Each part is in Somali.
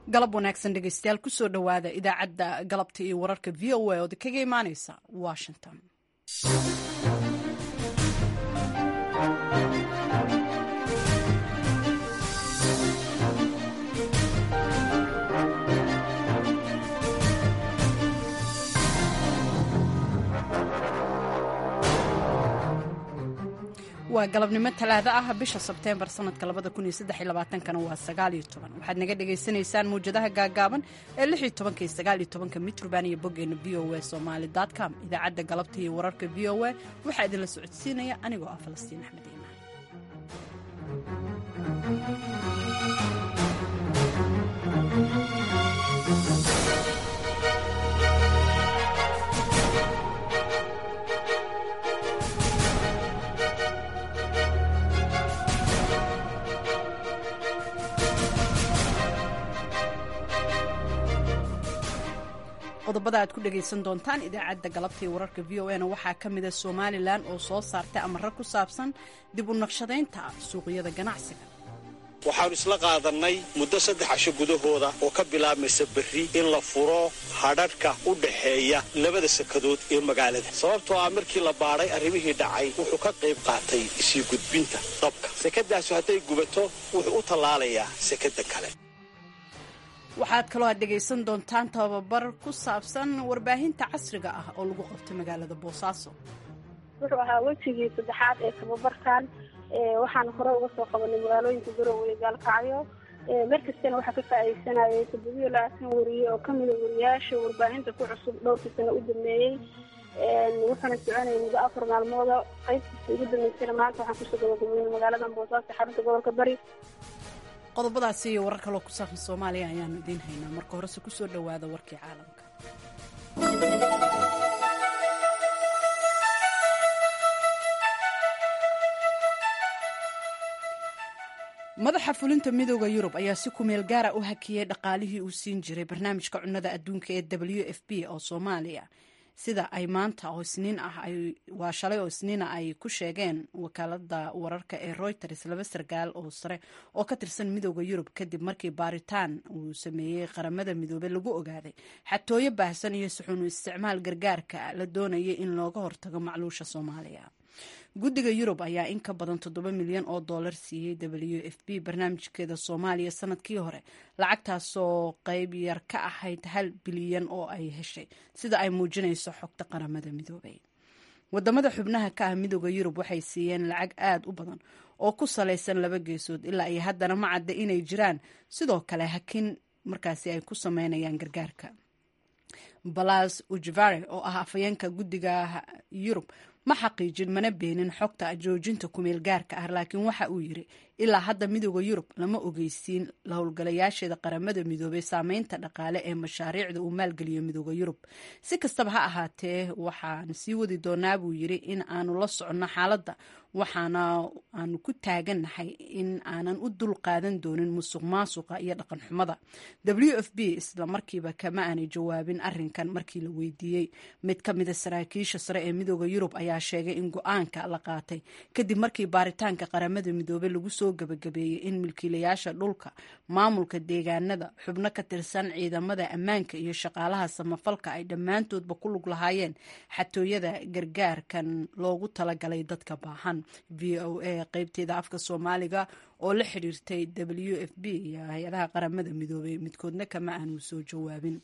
galab wanaagsan dhegeystayaal kusoo dhowaada idaacadda galabta iyo wararka v o a ood kaga imaaneysa washington waa galabnimo talaado ah bisha sebteembar sanadka kana waa waxaad naga dhagaysanaysaan mawjadaha gaagaaban ee mitrban iyo boggeena v o a somaali com idaacadda galabta iyo wararka v o a waxaa idinla socodsiinaya anigoo ah falastiin axmed iimaan qodobada aad ku dhagaysan doontaan idaacadda galabta iyo wararka v o a na waxaa ka mida somalilan oo soo saartay amaro ku saabsan dib u naqshadaynta suuqyada ganacsiga waxaannu isla qaadannay muddo saddex casho gudahooda oo ka bilaabmaysa berri in la furo hadhadhka u dhaxeeya labada sakadood ee magaalada sababtoo ah markii la baadhay arrimihii dhacay wuxuu ka qayb qaatay isii gudbinta dabka sekadaasu hadday gubato wuxuu u tallaalayaa sekada kale waxaad kaloo aad dhegaysan doontaan tababar ku saabsan warbaahinta casriga ah oo lagu qabtay magaalada boosaaso wuxuu ahaa wejigii saddexaad ee tababarkan waxaan hore uga soo qabanay magaalooyinka garowe iyo gaalkacyo mar kastana waxaa ka faa'iidaysanayay toddobiyo labaatan wariye oo kamida wariyaasha warbaahinta ku cusub dhowrkii sana u dameeyey wuxuuna soconayay muddo afar maalmooda qaybtiisa ugu dambeysana maanta waxaan kusoo gabagabeynay magaalada boosaaso xarunta gobolka bari qodobadaasi iyo warar kaloo ku saabsan soomaaliya ayaanu idiin haynaa marka horese kusoo dhowaada warkii caalamka madaxa fulinta midooda yurub ayaa si kumeel gaara u hakiyey dhaqaalihii uu siin jiray barnaamijka cunnada adduunka ee w f b oo soomaaliya sida ay maanta oo isniin ah waa shalay oo isniina ay ku sheegeen wakaalada wararka ee reuters laba sarkaal oo sare oo ka tirsan midooda yurub kadib markii baaritaan uu sameeyey qaramada midoobey lagu ogaaday xatooyo baahsan iyo suxuunu isticmaal gargaarka la doonayay in looga hortago macluusha soomaaliya guddiga yurub ayaa in ka badan toddoba milyan oo dollar siiyey w f b barnaamijkeeda soomaaliya sanadkii hore lacagtaasoo qayb yar ka ahayd hal bilyan oo ay heshay sida ay muujinayso xogta qaramada midoobay wadamada xubnaha ka ah midooda yurub waxay siiyeen lacag aada u badan oo ku salaysan laba geesood ilaa iyo haddana ma cadda inay jiraan sidoo kale hakin markaasi ay ku sameynayaan gargaarka balas ujvare oo ah afayeenka guddiga yurub ma xaqiijin mana beenin xogta joojinta kumeel gaarka ah laakiin waxa uu yiri ilaa hadda midooda yurub lama ogeysiin la howlgalayaasheeda qaramada midoobay saameynta dhaqaale ee mashaariicda uu maalgeliyo midooda yurub si kastaba ha ahaatee waxaan sii wadi doonaa buu yiri in aanu la soconno xaaladda waxaana aanu ku taagannahay in aanan u dul qaadan doonin musuq maasuqa iyo dhaqan xumada w f b isla markiiba kama aanay jawaabin arinkan markii la weydiiyey mid ka mida saraakiisha sare ee midooda yurub ayaa sheegay in go-aanka la qaatay kadib markii baaritaanka qaramada midoobey lagu soo gabagabeeyey in milkiilayaasha dhulka maamulka deegaanada xubno ka tirsan ciidamada ammaanka iyo shaqaalaha samafalka ay dhammaantoodba ku lug lahaayeen xatooyada gargaarkan loogu talagalay dadka baahan v o a qeybteeda afka soomaaliga oo la xiriirtay w f b iyo hay-adaha qaramada midoobey midkoodna kama aanu soo jawaabin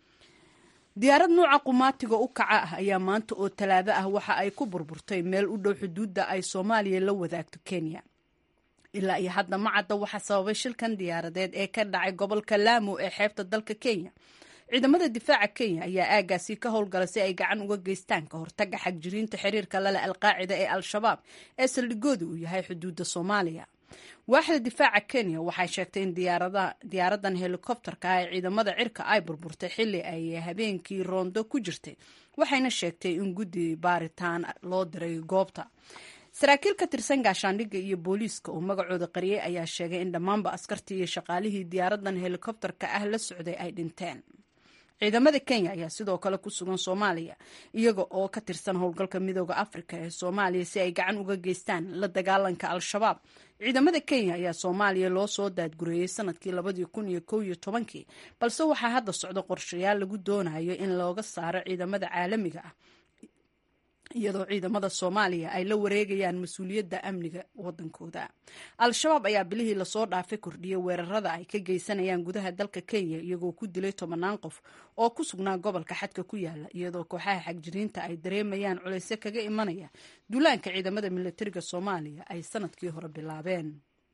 diyaarad nuuca qumaatiga u kaca ah ayaa maanta oo talaado ah waxa ay ku burburtay meel u dhow xuduudda ay soomaaliya la wadaagto kenya ilaa iyo hadda ma cadda waxaa sababay shilkan diyaaradeed ee ka dhacay gobolka laamo ee xeebta dalka kenya ciidamada difaaca kenya ayaa aagaasi ka howlgala si ay gacan uga geystaan ka hortaga xagjiriinta xiriirka lale alqaacida ee al-shabaab ee saldhigooda uu yahay xuduudda soomaaliya waaxda difaaca kenya waxay sheegtay in diyaaradan helikobterka ah ee ciidamada cirka ay burburtay xili ay habeenkii roondo ku jirtay waxayna sheegtay in guddi baaritaan loo diray goobta saraakiil ka tirsan gaashaandhigga iyo booliiska oo magacooda qariyey ayaa sheegay in dhammaanba askartii iyo shaqaalihii diyaaradan helikobterka ah la socday ay dhinteen ciidamada kenya ayaa sidoo kale ku sugan soomaaliya iyaga oo ka tirsan howlgalka midooda afrika ee soomaaliya si ay gacan uga geystaan la dagaalanka al-shabaab ciidamada kenya ayaa soomaaliya loo soo daadgureeyey sanadkii labadii kun iyo kow iyo tobankii balse waxaa hadda socda qorshayaal lagu doonayo in looga saaro ciidamada caalamiga ah iyadoo ciidamada soomaaliya ay la wareegayaan mas-uuliyadda amniga wadankooda al-shabaab ayaa bilihii lasoo dhaafay kordhiyay weerarada ay ka geysanayaan gudaha dalka kenya iyagoo ku dilay tobanaan qof oo ku sugnaa gobolka xadka ku yaala iyadoo kooxaha xagjiriinta ay dareemayaan culaysyo kaga imanaya duulaanka ciidamada militariga soomaaliya ay sanadkii hore bilaabeen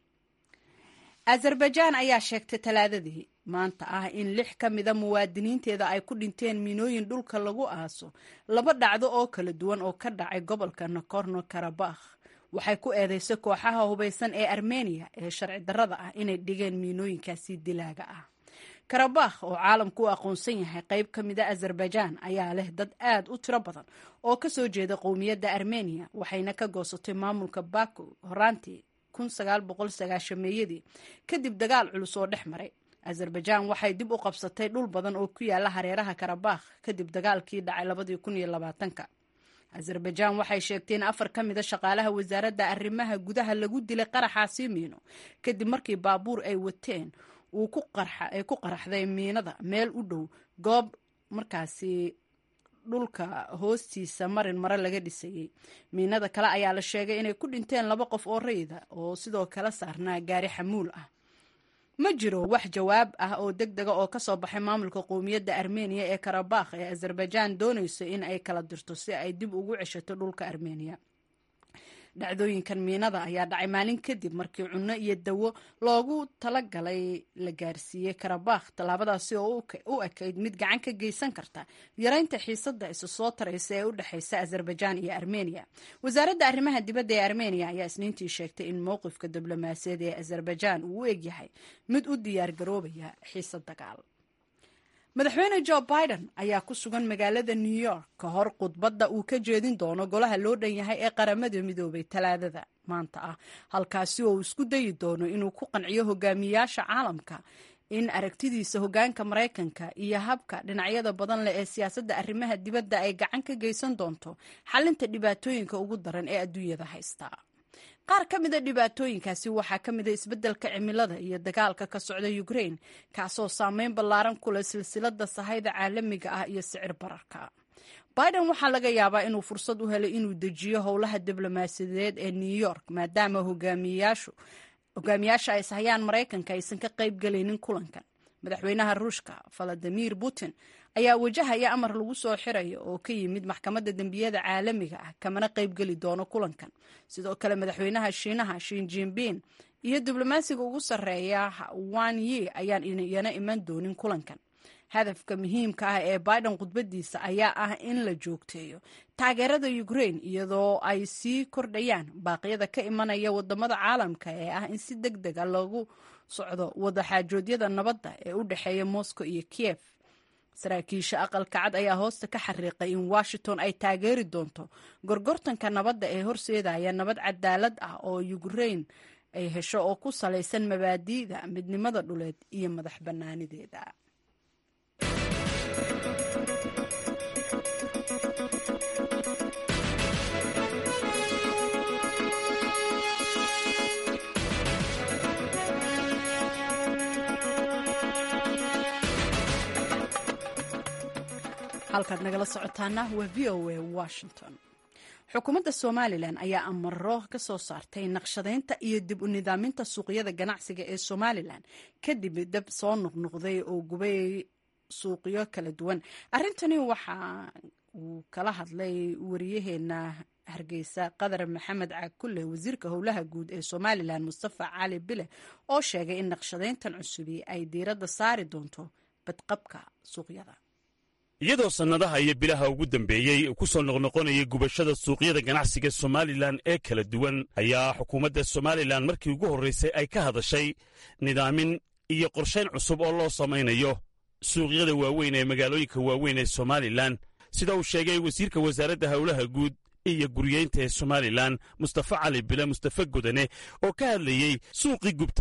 azerbaijaan ayaa sheegtay talaadadii maanta ah in lix ka mida muwaadiniinteeda ay ku dhinteen miinooyin dhulka lagu aaso laba dhacdo oo kala duwan oo ka dhacay gobolka nakorno karabakh waxay ku eedeysay kooxaha hubaysan ee armeniya ee sharci darrada ah inay dhigeen miinooyinkaasi dilaaga ah karabakh oo caalamku u aqoonsan yahay qayb ka mida azerbaijaan ayaa leh dad aad u tiro badan oo ka soo jeeda qowmiyadda armeniya waxayna ka goosatay maamulka baku horaantii meeyadii kadib dagaal culus oo dhex maray azerbaijaan waxay dib u qabsatay dhul badan oo ku yaala hareeraha karabakh kadib dagaalkii dhacay ka azerbaijaan waxay sheegtay in afar ka mida shaqaalaha wasaaradda arrimaha gudaha lagu dilay qaraxaasi miino kadib markii baabuur ay wateen ay ku qaraxday miinada meel u dhow goob markaasi dhulka hoostiisa marin mare laga dhisayey miinada kale ayaa la sheegay inay ku dhinteen laba qof oo rayida oo sidoo kale saarnaa gaari xamuul ah ma jiro wax jawaab ah oo deg dega oo kasoo baxay maamulka qowmiyadda armeniya ee karabakh ee azerbaijaan doonayso in ay kala dirto si ay dib ugu ceshato dhulka armeniya dhacdooyinkan miinada ayaa dhacay maalin kadib markii cunno iyo dawo loogu talagalay la gaarsiiyey karabakh tallaabadaasi oo u ekayd mid gacan ka geysan karta yaraynta xiisadda isu soo taraysa ee u dhexaysa azerbaijaan iyo armeniya wasaaradda arrimaha dibadda ee armeniya ayaa isniintii sheegtay in mowqifka diblomaasiyaed ee azerbaijaan uu u egyahay mid u diyaar garoobaya xiisad dagaal madaxweyne jo biden ayaa ku sugan magaalada new york ka hor khudbadda uu ka jeedin doono golaha loo dhan yahay ee qaramada midoobay talaadada maanta ah halkaasi oo uu isku dayi doono inuu ku qanciyo hogaamiyaasha caalamka in aragtidiisa hogaanka maraykanka iyo habka dhinacyada badan leh ee siyaasadda arrimaha dibadda ay gacan ka geysan doonto xalinta dhibaatooyinka ugu daran ee adduunyada haysta qaar ka mida dhibaatooyinkaasi waxaa ka mida isbeddelka cimilada iyo dagaalka ka socda ukraine kaasoo saameyn ballaaran ku leh silsilada sahayda caalamiga ah iyo sicir bararka biden waxaa laga yaabaa inuu fursad u helay inuu dejiyo howlaha diblomaasiyadeed ee new york maadaama hogaamiyaasha ay sahayaan maraykanka aysan ka qayb galaynin kulankan madaxweynaha ruushka valadimir putin ayaa wajahaya amar lagu soo xirayo oo ka yimid maxkamadda dembiyada caalamiga ah kamana qaybgeli doono kulankan sidoo kale madaxweynaha shiinaha shin jinbin iyo diblomaasiga ugu sarreeya wan yi ayaan iyana iman doonin kulankan hadafka muhiimka ah ee biden khudbadiisa ayaa ah in la joogteeyo taageerada ukraine iyadoo ay sii kordhayaan baaqyada ka imanaya wadamada caalamka ee ah in si deg dega lagu socdo wadaxaajoodyada nabadda ee u dhexeeya moscow iyo kiev saraakiisha aqalka cad ayaa hoosta ka xariiqay in washington ay taageeri doonto gorgortanka nabadda ee horseedaya nabad cadaalad ah oo ukraine ay hesho oo ku salaysan mabaadi'da midnimada dhuleed iyo madax bannaanideeda halkaad nagala socotaana waa v o a washington xukuumadda somalilan ayaa amaro ka soo saartay naqshadaynta iyo dib u nidaaminta suuqyada ganacsiga ee somalilan kadib dab soo noqnoqday oo gubay suuqyo kala duwan arrintani waxa uu kala hadlay wariyaheena hargeysa qadar maxamed caakulle wasiirka howlaha guud ee somalilan mustafa cali bile oo sheegay in naqshadayntan cusubi ay diiradda saari doonto badqabka suuqyada iyadoo sannadaha iyo bilaha ugu dambeeyey ku soo noqnoqonayay gubashada suuqyada ganacsiga somalilan ee kala duwan ayaa xukuumadda somalilan markii ugu horraysay ay ka hadashay nidaamin iyo qorshayn cusub oo loo samaynayo suuqyada waaweyn ee magaalooyinka waaweyn ee somalilan sida uu sheegay wasiirka wasaaradda howlaha guud iyo guriyeynta ee somalilan mustafa cali bile mustafa godane oo ka hadlayey suuqii gubtay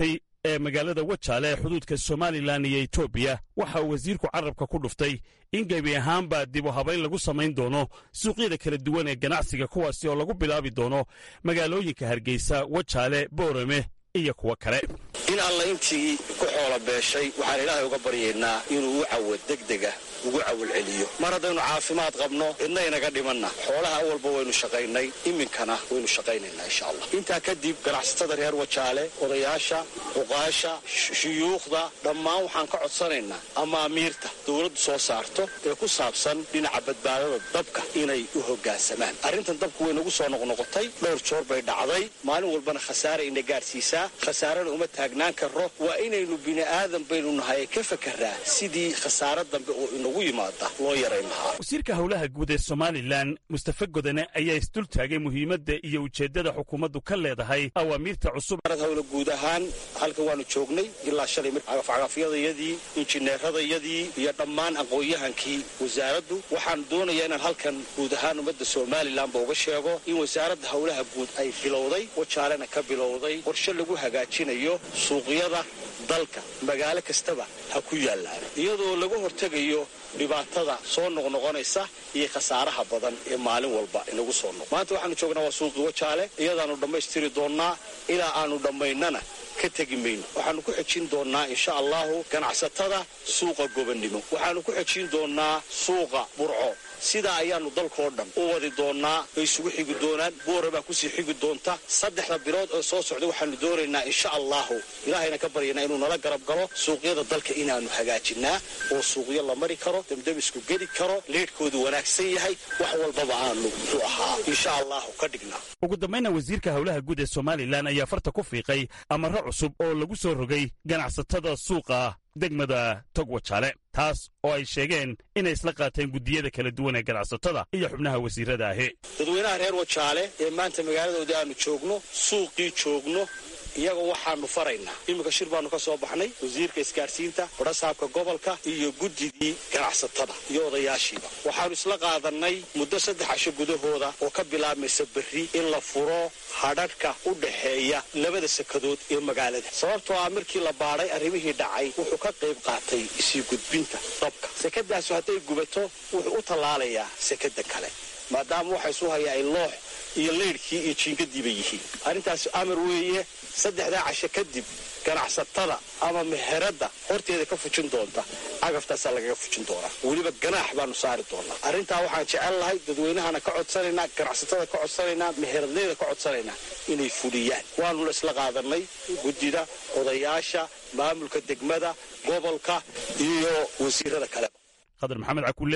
ee magaalada wajaale ee xuduudka somalilan iyo etoobiya waxa uu wasiirku carabka ku dhuftay in gebi ahaanba dib u habayn lagu samayn doono suuqyada kala duwan ee ganacsiga kuwaasi oo lagu bilaabi doono magaalooyinka hargeysa wajaale boorame iyo kuwo kale in alla intii ku xoola beeshay waxaan ilaahay uga baryaynaa inuu u cawad degdega ugu cawalceliyo mar haddaynu caafimaad qabno cidna inaga dhimanna xoolaha awalba waynu shaqaynay iminkana waynu shaqaynaynaa insha allah intaa kadib ganacsatada reer wajaale odayaasha cuqaasha shuyuukhda dhammaan waxaan ka codsanaynaa amaamiirta dowladdu soo saarto ee ku saabsan dhinaca badbaadada dabka inay u hoggaansamaan arrintan dabku way nagu soo noqnoqotay dhowr joor bay dhacday maalin walbana khasaare ina gaadhsiisaa khasaarena uma taagnaan karro waa inaynu bini'aadan baynu nahay ka fakarraa sidii khasaare dambe oo inagu yimaada loo yarayn lahaa wasiirka howlaha guud ee somalilan mustafe godane ayaa isdul taagay muhiimadda iyo ujeeddada xukuumaddu ka leedahay awaamiirta cusub hawla guud ahaan halkan waanu joognay ilaa shalay cagafcagafyadayadii injineeradayadii iyo dhammaan aqoon-yahankii wasaaraddu waxaan doonayaa inaan halkan guud ahaan ummadda somalilanba uga sheego in wasaaradda howlaha guud ay bilowday wajaalena ka bilowday qorshe lagu hagaajinayo suuqyada dalka magaalo kastaba ha ku yaallaan iyadoo laga hortegayo dhibaatada soo noqnoqonaysa iyo khasaaraha badan ee maalin walba inagu soo noq maanta waxaanu joognaa waa suuqii wajaale iyadaannu dhammaystiri doonnaa ilaa aanu dhammaynana ka tegi mayno waxaannu ku xejin doonnaa insha allahu ganacsatada suuqa gobannimo waxaannu ku xejin doonnaa suuqa burco sidaa ayaannu dalkoo dhan u wadi doonnaa bay isugu xigi doonaan boora baa kusii xigi doonta saddexda bilood oo soo socda waxaannu doonaynaa insha allahu ilaahayna ka baryanaa inuu nala garab galo suuqyada dalka inaannu hagaajinnaa oo suuqyo la mari karo demdemisku geli karo leedhkoodu wanaagsan yahay wax walbaba aanu muxuu ahaa insha allahu ka dhignaa ugu dambayna wasiirka howlaha guud ee somalilan ayaa farta ku fiiqay amarro cusub oo lagu soo rogay ganacsatada suuqa degmada tog wajaale taas oo ay sheegeen inay isla qaateen guddiyada kala duwan ee ganacsatada iyo xubnaha wasiirada ahi dadweynaha reer wajaale ee maanta magaaladoodii aanu joogno suuqii joogno iyaga waxaanu faraynaa iminka shir baanu ka soo baxnay wasiirka isgaadhsiinta badhasaabka gobolka iyo guddidii ganacsatada iyo odayaashiiba waxaanu isla qaadannay muddo saddex casho gudahooda oo ka bilaabmaysa berri in la furo hadhadhka u dhaxeeya labada sakadood ee magaalada sababtoo ah markii la baadhay arrimihii dhacay wuxuu ka qayb qaatay isii gudbinta dabka sekadaasu hadday gubato wuxuu u tallaalayaa sekada kale maadaama waxa isu hayaa ay loox iyo leydhkii iyo jiingadiiba yihiin arrintaasi amar weeye saddexdaa casho kadib ganacsatada ama meheradda horteeda ka fujin doonta cagaftaasaa lagaga fujin doonaa weliba ganaax baanu saari doonaa arrintaa waxaan jecel lahay dadweynahana ka codsanaynaa ganacsatada ka codsanaynaa meheradleyda ka codsanaynaa inay fuliyaan waanuna isla qaadanay guddida odayaasha maamulka degmada gobolka iyo wasiirada kaleba khadar maxamed cakulle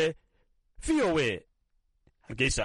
v o e hargeysa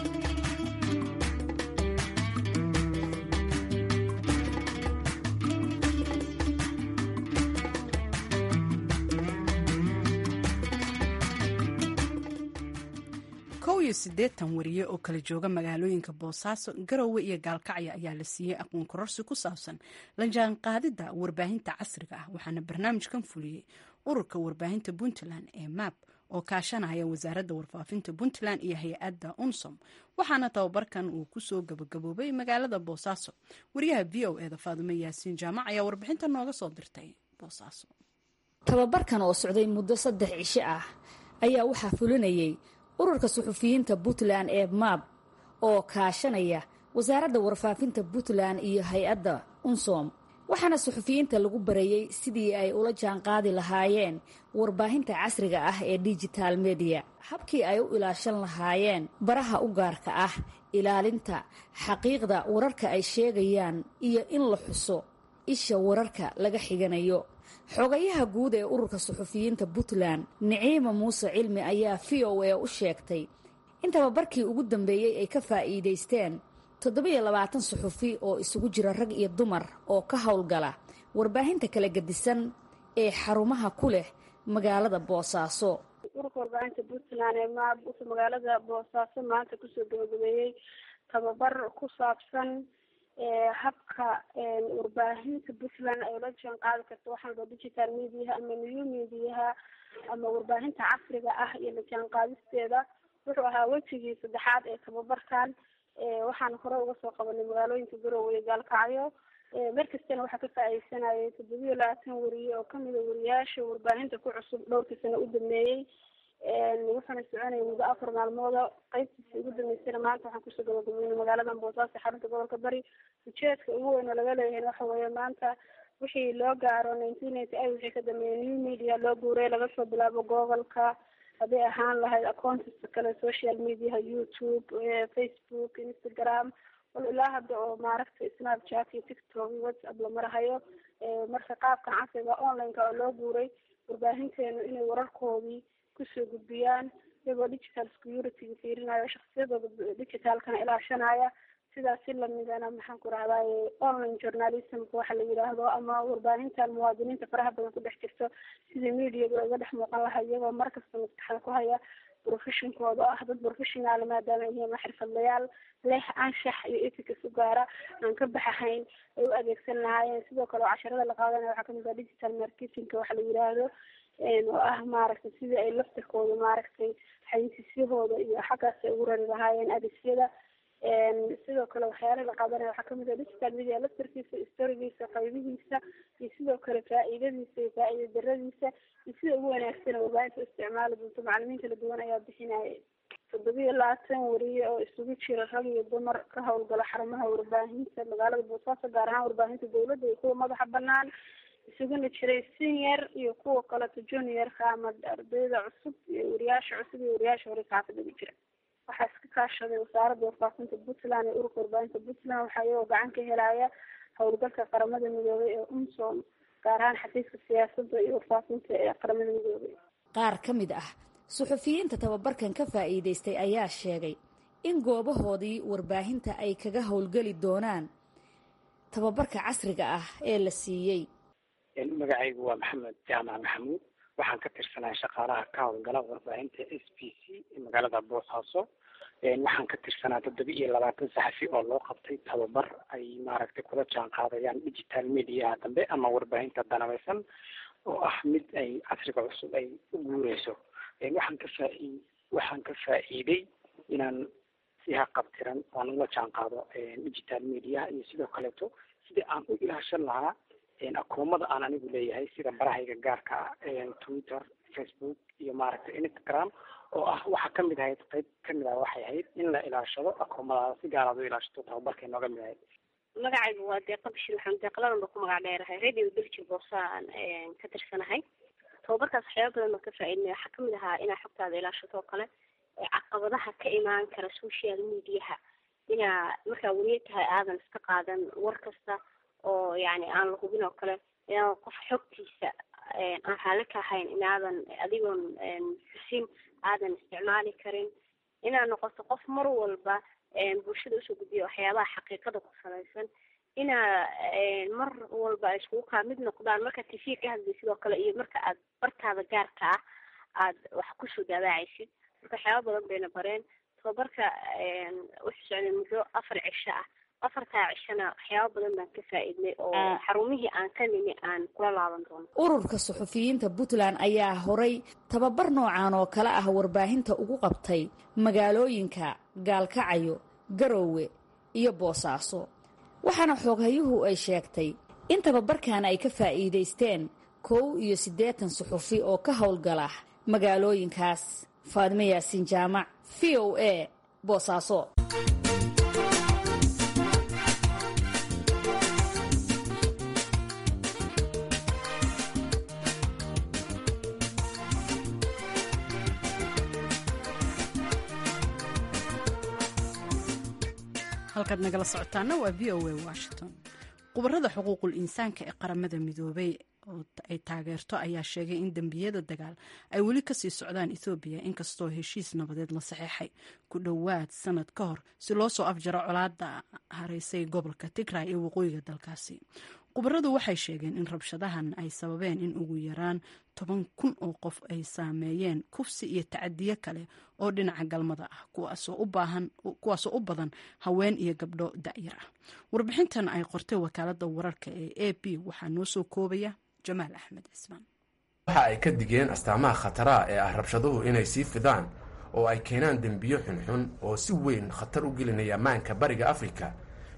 kow iyo siddeetan wariye oo kala jooga magaalooyinka boosaaso garowe iyo gaalkacyo ayaa la siiyey aqoon kororsi ku saabsan la jaanqaadidda warbaahinta casriga ah waxaana barnaamijkan fuliyey ururka warbaahinta puntland ee map oo kaashanaya wasaaradda warfaafinta puntland iyo hay-adda unsom waxaana tababarkan uu kusoo gabagaboobay magaalada boosaaso wariyaha v o eda faadume yaasiin jaamac ayaa warbixinta nooga soo dirtay boosaaso tababarkan oo socday muddo saddex cisho ah ayaa waxaa fulinayay ururka suxufiyiinta puntland ee maab oo kaashanaya wasaaradda warfaafinta puntland iyo hay-adda unsom waxaana suxufiyiinta lagu bareeyey sidii ay ula jaanqaadi lahaayeen warbaahinta casriga ah ee digital mediya habkii ay u ilaashan lahaayeen baraha u gaarka ah ilaalinta xaqiiqda wararka ay sheegayaan iyo in la xuso isha wararka laga xiganayo xogayaha guud ee ururka suxufiyiinta puntland niciima muuse cilmi ayaa v o a u sheegtay in tababarkii ugu dambeeyey ay ka faa'iidaysteen toddobiyo labaatan suxufi oo isugu jira rag iyo dumar oo ka howlgala warbaahinta kala gedisan ee xarumaha ku leh magaalada boosaaso ururka warbaahinta puntland ee maab wuxuu magaalada boosaaso maanta kusoo gabagabeeyey tababar ku saabsan habka warbaahinta puntland ay ula jaan qaadi karto waxaanba digital mediaha ama new mediaha ama warbaahinta casriga ah iyo la jaan qaadisteeda wuxuu ahaa wejigii saddexaad ee tababarkan waxaan hore uga soo qabanay magaalooyinka garowe iyo gaalkacyo mar kastana waxaa ka faa-ideysanayay toddobiyo labaatan wariye oo kamida wariyaasha warbaahinta ku cusub dhowrkii sano u dameeyey wuxuuna soconayay muddo afar maalmooda qeybtiisa ugu dambeysana maanta waxaan kusoo gabagabeynay magaalada boosaaso xarunta gobolka bari ujeedka ugu weyn oo laga leeyahay waxa weeye maanta wixii loo gaaro nineteen ninety eight wixii ka dambeeyay new media loo guuray laga soo bilaabo gobolka hadday ahaan lahayd accountiska kale social mediaha youtube facebook instagram wal ilaa hadda oo maaragtay snapchat iyo tiktok iyo whatsapp la marahayo marka qaabkan casriga online-ka oo loo guuray warbaahinteenu inay wararkoodii kusoo gudbiyaan iyagoo digital security-ga fiirinayo shaksiyadooda digitalkana ilaashanaya sidaas si lamidana maxaan ku rahdaye online journalismka waxa la yidhaahdo ama warbaahintan muwaadiniinta faraha badan ku dhex jirto sidii mediaga uga dhex muuqan laha iyagoo markasta maskaxda ku haya professionkooda ah dad professional maadaama yihiin xirfadlayaal leh anshax iyo etics u gaara aan ka baxahayn ay u adeegsan lahaayeen sidoo kale oo casharada la qaadanaya waxaa kamid ah digital marketingka waxa la yidhaahdo oo ah maaragtay sidii ay laftirkooda maaragtay xayisiisyahooda iyo xaggaas ay ugu rari lahaayeen adeegyada sidoo kale waxyaala la qaadanaya waxaa kamid ah digital media laftirkiisa storigiisa qaybihiisa iyo sidoo kale faa-iidadiisa iyo faa-iida daradiisa iyo sida ugu wanaagsan warbaahinta isticmaali doonto macalimiin kala duwan ayaa bixinaya toddobiyo labaatan wariye oo isugu jira rag iyo dumar ka howlgala xarumaha warbaahinta magaalada boosaaso gaar ahaan warbaahinta dawladda iyo kuwa madaxa banaan isuguna jiray senior iyo kuwa kaleto juniorka ama ardayda cusub iyo wariyaasha cusub iyo wariyaasha hore saxaafada ku jira waxaa iska kaashaday wasaaradda warfaafinta puntland iyo ururka warbaahinta puntland waxaa iyagoo gacan ka helaya howlgalka qaramada midoobay ee umsom gaar ahaan xafiiska siyaasadda iyo warfaafinta ee qaramada midoobay qaar ka mid ah suxufiyiinta tababarkan ka faa'iidaystay ayaa sheegay in goobahoodii warbaahinta ay kaga howlgeli doonaan tababarka casriga ah ee la siiyey magacaygu waa maxamed jaamac maxamuud waxaan ka tirsanahay shaqaalaha ka howlgala warbaahinta s b c ee magaalada boosaaso waxaan ka tirsanaa toddoba iyo labaatan saxafi oo loo qabtay tababar ay maaragtay kula jaan qaadayaan digital mediaha dambe ama warbaahinta danabeysan oo ah mid ay casriga cusub ay u guureyso waxaan ka faa waxaan ka faa-iiday inaan si haqabtiran aan ula jaan qaado digital mediaha iyo sidoo kaleeto sidii aan u ilaashan lahaa akoomada aan anigu leeyahay sida barahayga gaarka ah twitter facebook iyo maaragtay instagram oo ah waxaa kamid ahayd qeyb kamid ah waxay ahayd in la ilaashado akoomadaada si gaaraad u ilaashato tababarkay nooga mid ahayd magacaygu waa deeqa bishir maxamed deeqladan ba ku magac dheerahay radio belgi boosaan ka tirsanahay tababarkaas waxyaaba badan baan ka faa-idnay waxaa kamid ahaa inaa xogtaada ilaashato oo kale caqabadaha ka imaan kara social mediaha inaa markaa weliya tahay aadan iska qaadan war kasta oo yani aan la hubin oo kale inaadan qof xogtiisa aan raali ka ahayn inaadan adigoon xusin aadan isticmaali karin inaad noqoto qof mar walba bulshada usoo gudbiya waxyaabaha xaqiiqada ku salaysan inaa mar walba ay iskugu kaa mid noqdaan marka t v ka hadlay sidoo kale iyo marka aad bartaada gaarka ah aad wax kusoo daawacaysid marka waxyaaba badan bayna bareen tababarka wuxuu socday muddo afar cisho ah afartaa cishona waxyaaba badan baan ka faa-iidnay oo xarumihii aan ka nimi aan kula laaban doono ururka suxufiyiinta puntland ayaa horay tababar noocan oo kale ah warbaahinta ugu qabtay magaalooyinka gaalkacayo garoowe iyo boosaaso waxaana xooghayuhu ay sheegtay in tababarkan ay ka faa'iidaysteen kow iyo siddeetan suxufi oo ka howlgala magaalooyinkaas faadime yaasiin jaamac v o a boosaaso halkaad nagala socotaana waa v o a washington khubarada xuquuqul insaanka ee qaramada midoobay oo ay taageerto ayaa sheegay in dembiyada dagaal ay weli kasii socdaan ethoobiya inkastoo heshiis nabadeed la saxeexay ku dhowaad sanad ka hor si loo soo afjaro colaada hareysay gobolka tigray ee waqooyiga dalkaasi khubaradu waxay sheegeen in rabshadahan ay sababeen in ugu yaraan toban kun oo qof ay saameeyeen kufsi iyo tacadiyo kale oo dhinaca galmada ah kuwaasoo u badan haween iyo gabdho da'yar ah warbixintan ay qortay wakaalada wararka ee a b waxaa noo soo koobaya jamaal axmed cismaan waxa ay ka digeen astaamaha khataraha ee ah rabshaduhu inay sii fidaan oo ay keenaan dembiyo xunxun oo si weyn khatar u gelinaya ammaanka bariga afrika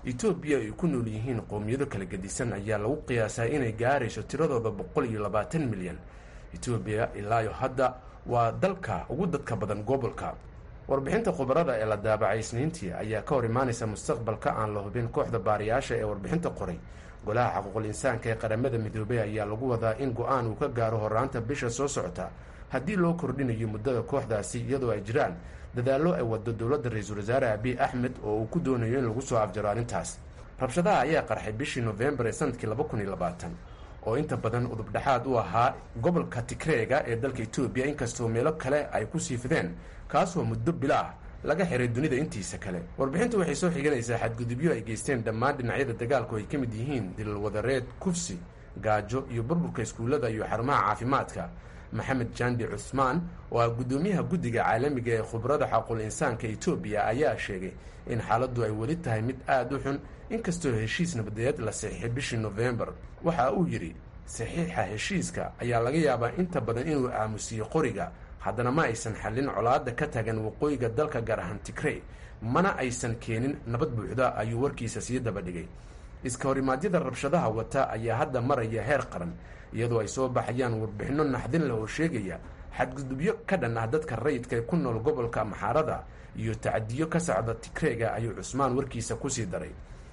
etoobiya ay ku nool yihiin qowmiyado kala gedisan ayaa lagu qiyaasaa inay gaarayso tiradooda boqol iyo labaatan milyan etoobiya ilaayo hadda waa dalka ugu dadka badan gobolka warbixinta khubarada ee la daabacay isniintii ayaa ka hor imaanaysa mustaqbalka aan la hubin kooxda baariyaasha ee warbixinta qoray golaha xaquuqul insaanka ee qaramada midoobey ayaa lagu wadaa in go-aan uu ka gaaro horaanta bisha soo socota haddii loo kordhinayo muddada kooxdaasi iyadoo ay jiraan dadaallo ay wado dowladda ra-iisul wasaare abiy axmed oo uu ku doonayo in lagu soo afjaro arrintaas rabshadaha ayaa qarxay bishii nofembar ee sanadkii laba kun iyo labaatan oo inta badan udubdhexaad u ahaa gobolka tigreega ee dalka etoobiya inkastoo meelo kale ay ku sii fideen kaasoo muddo bilo ah laga xiray dunida intiisa kale warbixintu waxay soo xiganaysaa xadgudubyo ay geysteen dhammaan dhinacyada dagaalku ay ka mid yihiin dilal wadareed kufsi gaajo iyo burburka iskuullada iyo xarumaha caafimaadka maxamed jandi cusmaan oo ah guddoomiyaha guddiga caalamiga ee khubarada xaqul insaanka etoobiya ayaa sheegay in xaaladdu ay weli tahay mid aada u xun inkastoo heshiis nabadeed la saxiixay bishii nofembar waxa uu yidhi saxiixa heshiiska ayaa laga yaabaa inta badan inuu aamusiyo qoriga haddana ma aysan xallin colaadda ka tagan waqooyiga dalka gaar ahaan tigrey mana aysan keenin nabad buuxda ayuu warkiisa sii daba dhigay iska horimaadyada rabshadaha wata ayaa hadda maraya heer qaran iyadoo ay soo baxayaan warbixinno naxdin leh oo sheegaya xadgudubyo ka dhan ah dadka rayidka ee ku nool gobolka maxaarada iyo tacadiyo ka socda tigreega ayuu cusmaan warkiisa kusii daray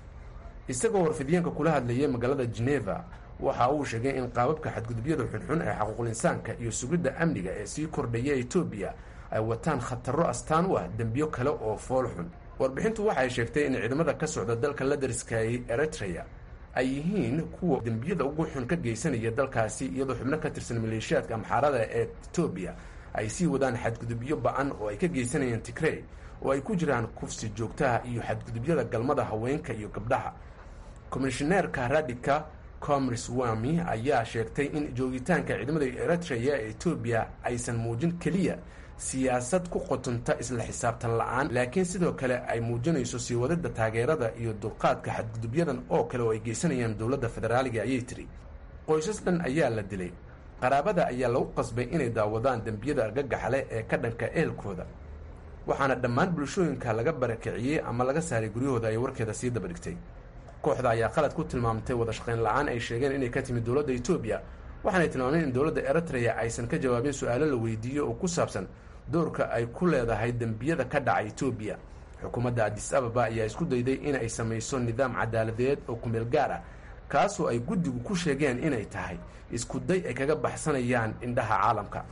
isagoo warfidiyeenka kula hadlayay magaalada geneva waxa uu sheegay in qaababka xadgudubyada xunxun ee xaquuqul insaanka iyo sugidda amniga ee sii kordhaya etoobiya ay wataan khataro astaan u ah dembiyo kale oo fool xun warbixintu waxay sheegtay in ciidamada ka socda dalka la dariskayay eritrea ay yihiin kuwa dembiyada ugu xun ka geysanaya dalkaasi iyadoo xubno ka tirsan maleeshiyaadka amxaarada ee etoobiya ay sii wadaan xadgudubyo ba-an oo ay ka geysanayeen tigrey oo ay ku jiraan kufsi joogtaha iyo xadgudubyada galmada haweenka iyo gabdhaha komishineerka radika comris wami ayaa sheegtay in joogitaanka ciidamada eritrea ee etoobiya aysan muujin keliya siyaasad ku qotonta isla xisaabtan la-aan laakiin sidoo kale ay muujinayso sii wadida taageerada iyo dulqaadka xadgudubyadan oo kale oo ay geysanayaan dowladda federaaliga ayay tiri qoysas dhan ayaa la dilay qaraabada ayaa lagu qasbay inay daawadaan dembiyada argagaxale ee ka dhanka ehelkooda waxaana dhammaan bulshooyinka laga barakiciyey ama laga saaray guryahooda ay warkeeda sii daba dhigtay kooxda ayaa qalad ku tilmaamtay wada shaqayn la-aan ay sheegeen inay ka timid dowladda etoobiya waxaanay tilmaameen in dowladda eritrea aysan ka jawaabin su-aalo la weydiiyo oo ku saabsan doorka ay ku leedahay dembiyada ka dhaca etoobiya xukuumadda adis ababa ayaa isku dayday in ay samayso nidaam cadaaladeed oo kumeel gaar ah kaasoo ay guddigu ku sheegeen inay tahay isku day ay kaga baxsanayaan indhaha caalamka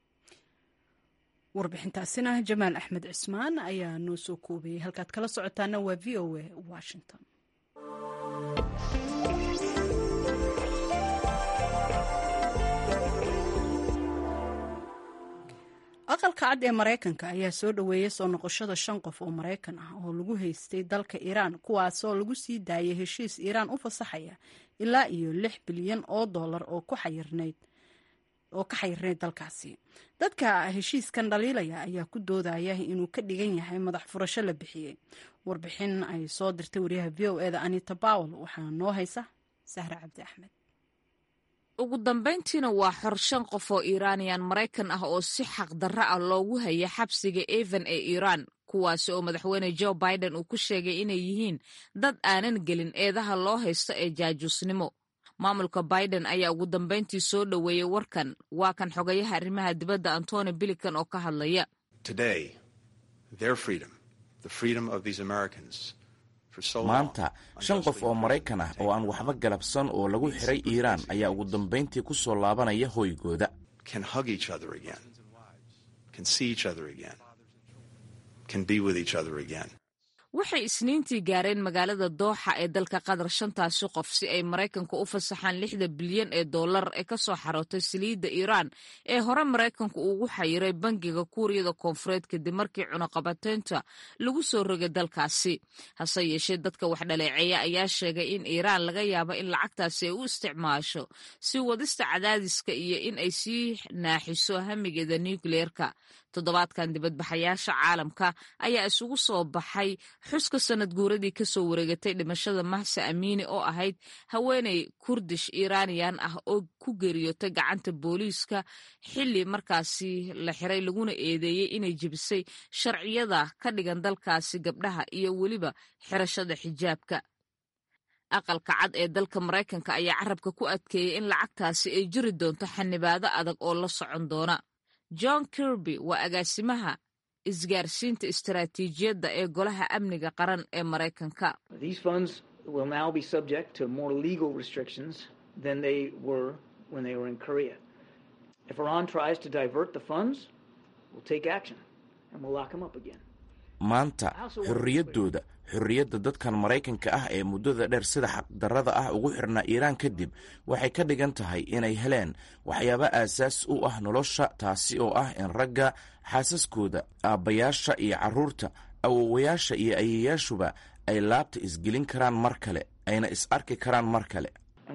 warbixintaasina jamaal axmed cismaan ayaa noo soo koobayay halkaad kala socotaana waa v o a washington aqalka cad ee maraykanka ayaa soo dhoweeyay soo noqoshada shan qof oo maraykan ah oo lagu haystay dalka iiraan kuwaasoo lagu sii daayay heshiis iiraan u fasaxaya ilaa iyo lix bilyan oo dollar oo ku xayirnayd oo ka xayirnayd dalkaasi dadka heshiiskan dhaliilaya ayaa ku doodaya inuu ka dhigan yahay madax furasho la bixiyey warbixin ay soo dirtay wariyaha v o eda anita bawel waxaa noo haysa sahre cabdi axmed ugu dambayntiina waa xor shan qof oo iiraaniyaan maraykan ah oo si xaqdarro ah loogu haya xabsiga evan ee iiraan kuwaasi oo madaxweyne jo biden uu ku sheegay inay yihiin dad aanan gelin eedaha loo haysto ee jaajuusnimo maamulka biden ayaa ugu dambayntii soo dhoweeyey warkan waa kan xogayaha arrimaha dibadda antony bilican oo ka hadlaya maanta shan qof oo maraykan ah oo aan waxba galabsan oo lagu xiray iiraan ayaa ugu dambayntii ku soo laabanaya hoygooda waxay isniintii gaareen magaalada dooxa ee dalka qatar shantaasi qof si ay maraykanku u fasaxaan lixda bilyan ee dollar ee ka soo xarootay saliidda iiraan ee hore maraykanku ugu xayiray bangiga kuuriyada koonfureed kadib markii cunaqabateynta lagu soo rogay dalkaasi hase yeeshee dadka wax dhaleeceeya ayaa sheegay in iiraan laga yaabo in lacagtaasi ay u isticmaasho si wadista cadaadiska iyo in ay sii naaxiso hamigeeda nukliyeerka toddobaadkan dibadbaxayaasha caalamka ayaa isugu soo baxay xuska sanad guuradii kasoo wareegatay dhimashada mahsa amiini oo ahayd haweeney kurdish iiraaniyan ah oo ku geeriyootay gacanta booliiska xili markaasi la xiray laguna eedeeyey inay jebisay sharciyada ka dhigan dalkaasi gabdhaha iyo weliba xirashada xijaabka aqalka cad ee dalka maraykanka ayaa carabka ku adkeeyey in lacagtaasi ay jiri doonto xanibaado adag oo la socon doona john kirby waa agaasimaha isgaarsiinta istaraatiijiyadda ee golaha amniga qaran ee maraykanka maanta xorriyaddooda xorriyadda dadkan maraykanka ah ee muddada dheer sida xaqdarrada ah ugu xirnaa iiraan kadib waxay ka dhigan tahay inay heleen waxyaabo aasaas u ah nolosha taasi oo ah in ragga xaasaskooda aabbayaasha iyo carruurta awowayaasha iyo ayeyaashuba ay laabta isgelin karaan mar kale ayna is arki karaan mar kale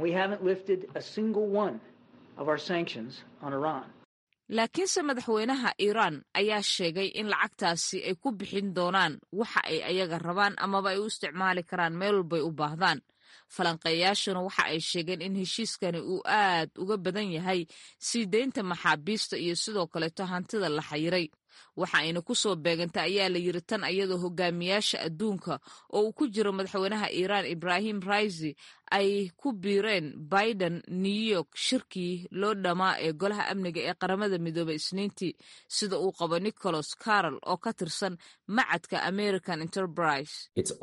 laakiinse madaxweynaha iiraan ayaa sheegay in lacagtaasi ay ku bixin doonaan waxa ay ayaga rabaan amaba ay u isticmaali karaan meel walbay u baahdaan falanqeeyaashuna waxa ay sheegeen in heshiiskani uu aad uga badan yahay sii deynta maxaabiista iyo sidoo kaleeto hantida la xayiray waxa ayna ku soo beegantay ayaa la yiri tan iyadoo hogaamiyaasha adduunka oo uu ku jiro madaxweynaha iiraan ibrahim raisi ay ku biireen biden new york shirkii loo dhammaa ee golaha amniga ee qaramada midoobay isniintii sida uu qabo nicholas carol oo ka tirsan macadka american enterprise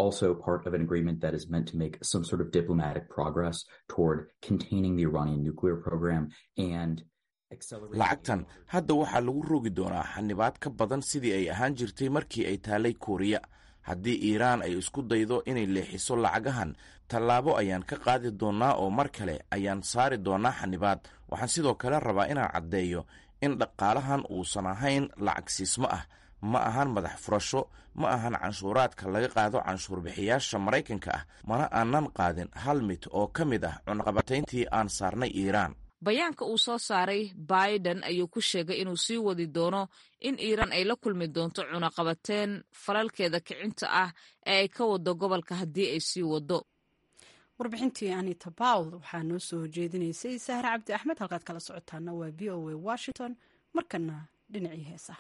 lacagtan hadda waxaa lagu rogi doonaa xanibaad ka badan sidii ay ahaan jirtay markii ay taalay kuuriya haddii iiraan ay isku daydo inay leexiso lacagahan tallaabo ayaan ka qaadi doonnaa oo mar kale ayaan saari doonnaa xanibaad waxaan sidoo kale rabaa inaan caddeeyo in dhaqaalahan uusan ahayn lacag siismo ah ma ahan madax furasho ma ahan canshuuraadka laga qaado canshuurbixiyaasha maraykanka ah mana aanan qaadin hal mid oo ka mid ah cunaqabatayntii aan saarnay iiraan bayaanka uu soo saaray biden ayuu ku sheegay inuu sii wadi doono in iiraan ay la kulmi doonto cunaqabateen falalkeeda kicinta ah ee ay ka wado gobolka haddii ay sii wado warbixintii anita bawl waxaa noo soo jeedinaysay sahre cabdi axmed halkaad kala socotaana waa v o a washington markana dhinacii heesa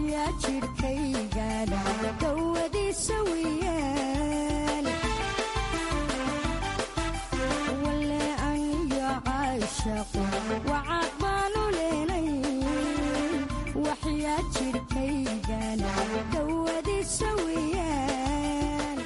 waxyaa jidhkaygana dawadiisa weyaan wale aniyo caashaqo wacaad baanu leenay waxyaa jidhkaygana dawadiisa weyaan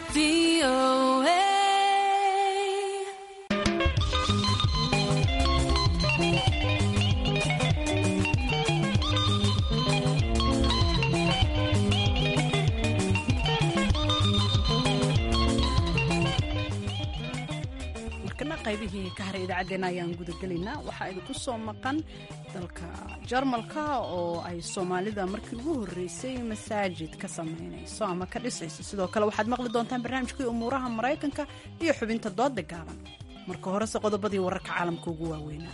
markana qaybihii ka haray idaacaddeenna ayaan gudagelaynaa waxaa idinku soo maqan dalka jarmalka oo ay soomaalida markii ugu horreysay masaajid ka samaynayso ama ka dhisayso sidoo kale waxaad maqli doontaan barnaamijkii umuuraha maraykanka iyo xubinta dooda gaaban marka horese qodobadii wararka caalamka ugu waaweynaa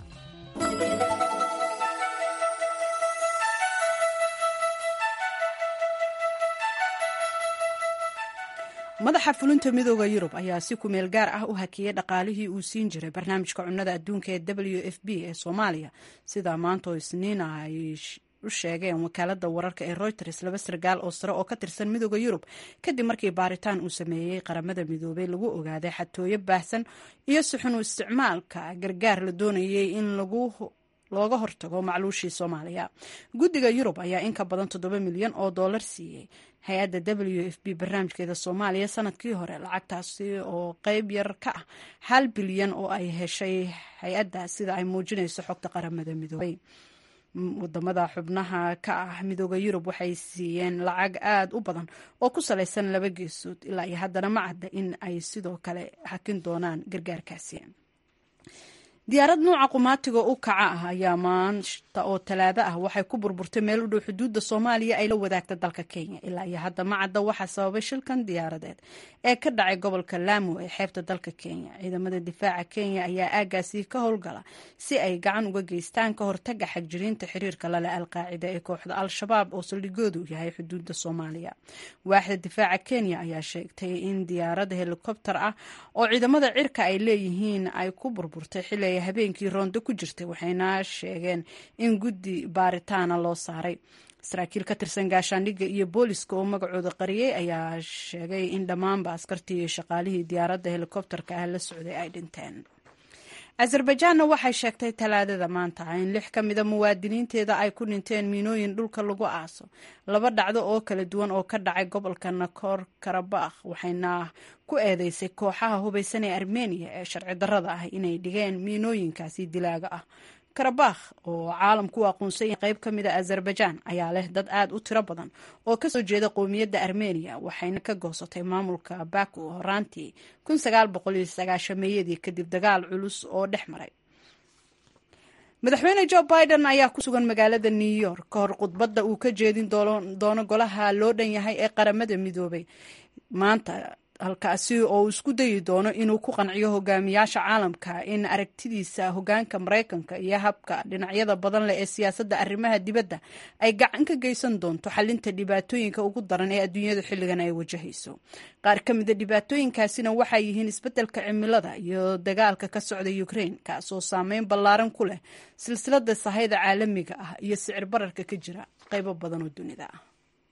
madaxa fulinta midooda yurub ayaa si kumeel gaar ah u hakiyey dhaqaalihii uu siin jiray barnaamijka cunnada adduunka ee w f b ee soomaaliya sidaa maanta oo isniina ay u sheegeen wakaalada wararka ee reuters laba sargaal oo sare oo ka tirsan midooda yurub kadib markii baaritaan uu sameeyey qaramada midoobay lagu ogaaday xatooyo baahsan iyo suxunu isticmaalka gargaar la doonayay in lagu looga hortago macluushii soomaaliya guddiga yurub ayaa in ka badan toddoba milyan oo dollar siiyey hay-adda w f b barnaamijkeeda soomaaliya sanadkii hore lacagtaasi oo qeyb yar ka ah hal bilyan oo ay heshay hay-adda sida ay muujinayso xogta qaramada midoobay wadamada xubnaha ka ah midooda yurub waxay siiyeen lacag aada u badan oo ku salaysan laba geesood ilaa iyo haddana ma cadda in ay sidoo kale hakin doonaan gargaarkaasi diyaarad nuuca qumaatiga u kaca ah ayaa maanta oo talaado ah waxay ku burburtay meel u dhow xuduudda soomaaliya ay la wadaagta dalka kenya ilaa iyo hadda ma cadda waxaa sababay shilkan diyaaradeed ee ka dhacay gobolka laamo ee xeebta dalka kenya ciidamada difaaca kenya ayaa aagaasi ka howlgala si ay gacan uga geystaan ka hortaga xagjiriinta xiriirka lale alqaacida ee kooxda al-shabaab oo saldhigoodu yahay xuduudda soomaaliya waaxda difaaca kenya ayaa sheegtay in diyaarada helikobter ah oo ciidamada cirka ay leeyihiin ay ku burburtay xili habeenkii roondo ku jirtay waxayna sheegeen in guddi baaritaana loo saaray saraakiil ka tirsan gaashaandhigga iyo booliska oo magacooda qariyey ayaa sheegay in dhammaanba askartii iyo shaqaalihii diyaaradda helikobterka ah la socday ay dhinteen azerbaijaanna waxay sheegtay talaadada maanta in lix ka mida muwaadiniinteeda ay ku dhinteen miinooyin dhulka lagu aaso laba dhacdo oo kala duwan oo ka dhacay gobolka nakor karabakh waxayna ku eedeysay kooxaha hubaysan ee armeniya ee sharci darrada ah inay dhigeen miinooyinkaasi dilaaga ah karabakh oo caalamku u aqoonsan yahay qayb ka mida azerbaijan ayaa leh dad aada u tiro badan oo kasoo jeeda qowmiyadda armeniya waxayna ka goosatay maamulka baku horaantii meeyadii kadib dagaal culus oo dhex maray madaxweyne jo biden ayaa ku sugan magaalada new york ka hor khudbadda uu ka jeedin doono golaha loo dhan yahay ee qaramada midoobay maanta halkaasi oo uu isku dayi doono inuu ku qanciyo hogaamiyaasha caalamka in aragtidiisa hogaanka maraykanka iyo habka dhinacyada badan leh ee siyaasadda arrimaha dibadda ay gacan ka geysan doonto xalinta dhibaatooyinka ugu daran ee adduunyadu xilligan ay wajahayso qaar ka mida dhibaatooyinkaasina waxay yihiin isbeddelka cimilada iyo dagaalka ka socda ukraine kaasoo saameyn ballaaran ku leh silsilada sahayda caalamiga ah iyo sicir bararka ka jira qaybo badan oo dunida ah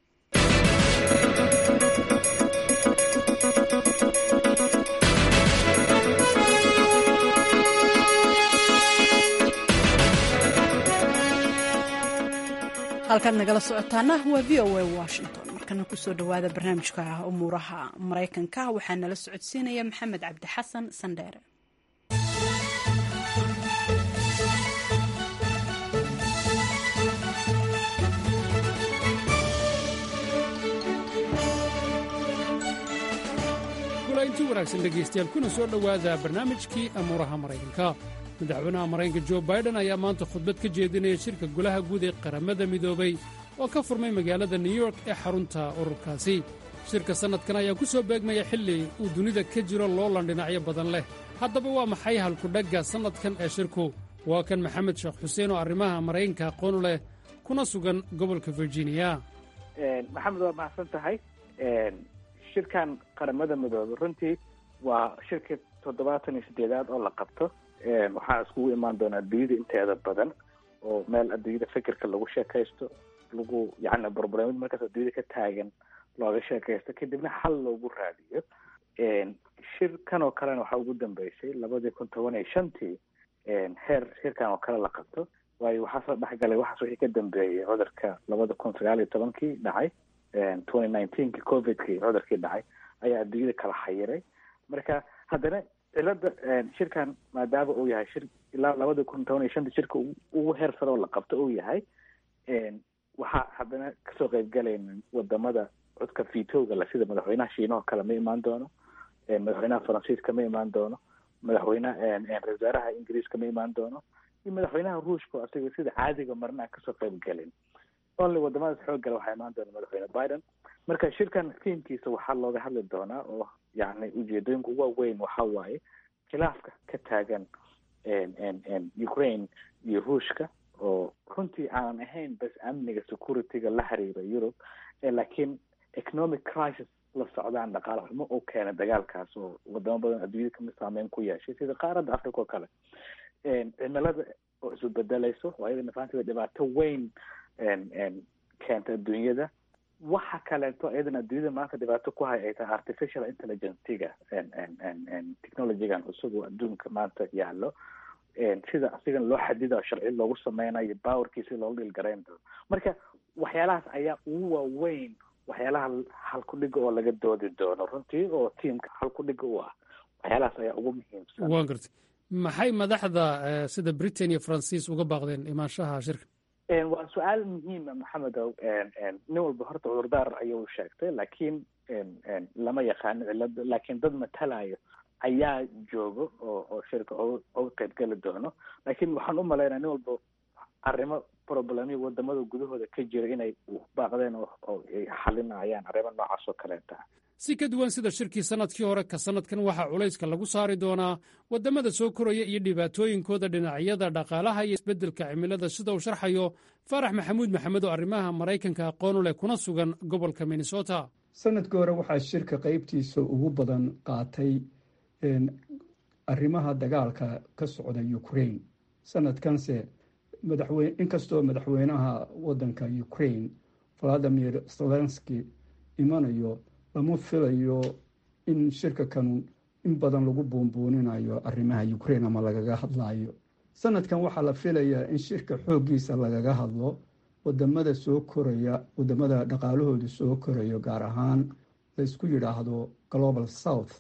halkaad nagala socotaana waa v o a washington markana kusoo dhowaada barnaamijka umuuraha maraykanka waxaa nala socodsiinaya maxamed cabdi xasan sandheere inti wanaagsan dhegaystayaal kuna soo dhowaada barnaamijkii amuuraha maraykanka madaxweynaha maraykanka jo baiden ayaa maanta khudbad ka jeedinaya shirka golaha guud ee qaramada midoobay oo ka furmay magaalada new york ee xarunta ururkaasi shirka sannadkan ayaa ku soo beegmaya xilli uu dunida ka jiro loolan dhinacyo badan leh haddaba waa maxay halkudhagga sannadkan ee shirku waa kan maxamed sheekh xuseen oo arrimaha maraykanka aqoonu leh kuna sugan gobolka virginia maxamed waa mahadsan tahay shirkan qaramada midoobay runtii waa shirka toddobaatan iyo siddeedaad oo la qabto waxaa iskugu imaan doonaa adduunyada inteeda badan oo meel adduunyada fikirka lagu sheekaysto lagu yani barbaramid markaas adduunyada ka taagan looga sheekaysto kadibna xal loogu raadiyo shirkan oo kalena waxaa ugu dambeysay labadii kun toban iyo shantii heer shirkan oo kale la qabto waayo waxaa soo dhexgalay waxaas wixii ka dambeeyey cudurka labada kun sagaal iyo tobankii dhacay twenty nineteenki covidkii cudurkii dhacay ayaa adduunyada kala xayiray marka haddana cilada shirkan maadaama uu yahay shir ilaa labada kun toban iyo shantii shirka ugu heer sare oo la qabto uu yahay waxaa haddana kasoo qeybgalayna wadamada codka vitowga la sida madaxweynaha shiinaha kale ma imaan doono madaxweynaha faransiiska ma imaan doono madaxweynaha ra-isul wasaaraha ingiriiska ma imaan doono iyo madaxweynaha ruushka oo asiga sida caadiga marna aan kasoo qeyb gelin only wadamadaas xooggala waxaa imaan doona madaxweyne biden marka shirkan fiimkiisa waxaa looga hadli doonaa oo yani ujeedooyinka ugu waaweyn waxa waaye khilaafka ka taagan ukraine iyo ruushka oo runtii aanan ahayn bas amniga securityga la xiriira yurub laakiin economic crisis la socdaan dhaqaale xumo oo keena dagaalkaas oo wadamo badan adduunyada kamid saameyn ku yeeshay sida qaaradda africa oo kale cimilada oo isu bedelayso oo ayadana fahanteeda dhibaato weyn keenta adduunyada waxa kaleeto iyadana adduunyada maanta dhibaato ku hay ay tahay artificial intelligencega technologygan cusub oo adduunka maanta yaalo sida asigan loo xadido sharci loogu sameynayo powerkiisi loogu dhilgarayn doono marka waxyaalahaas ayaa ugu waaweyn waxyaalaha halkudhiga oo laga doodi doono runtii oo tiamka halkudhiga u ah waxyaalahaas ayaa ugu muhiimsan waan gartay maxay madaxda sida britain iyo faransiis uga baaqdeen imaanshaha shirka waa su-aal muhiima maxamedow nin walba horta cudurdaar ayuu sheegtay laakiin lama yaqaano cilada laakiin dad matalayo ayaa joogo oo oo shirka oga qeybgeli doono laakiin waxaan u malaynaya nin walba arrimo problemyo wadamada gudahooda ka jira inay baaqdeen oo ay xalinayaan arrimo noocaas oo kaleeta si ka duwan sida shirkii sanadkii hore ka sanadkan waxaa culayska lagu saari doonaa wadamada soo koraya iyo dhibaatooyinkooda dhinacyada dhaqaalaha iyo isbeddelka cimilada sida uu sharxayo faarax maxamuud maxamed oo arrimaha maraykanka aqoon u leh kuna sugan gobolka minnesota sanadkii hore waxaa shirka qaybtiisa ugu badan qaatay arrimaha dagaalka ka socda ukraine sanadkanse madaxweyne inkastoo madaxweynaha waddanka ukraine valadimir zelenski imanayo lama filayo in shirka kan in badan lagu buunbuuninayo arrimaha ukraine ama lagaga hadlayo sanadkan waxaa la filayaa in shirka xooggiisa lagaga hadlo wadamada soo koraya wadamada dhaqaalahooda soo korayo gaar ahaan laysku yidhaahdo global south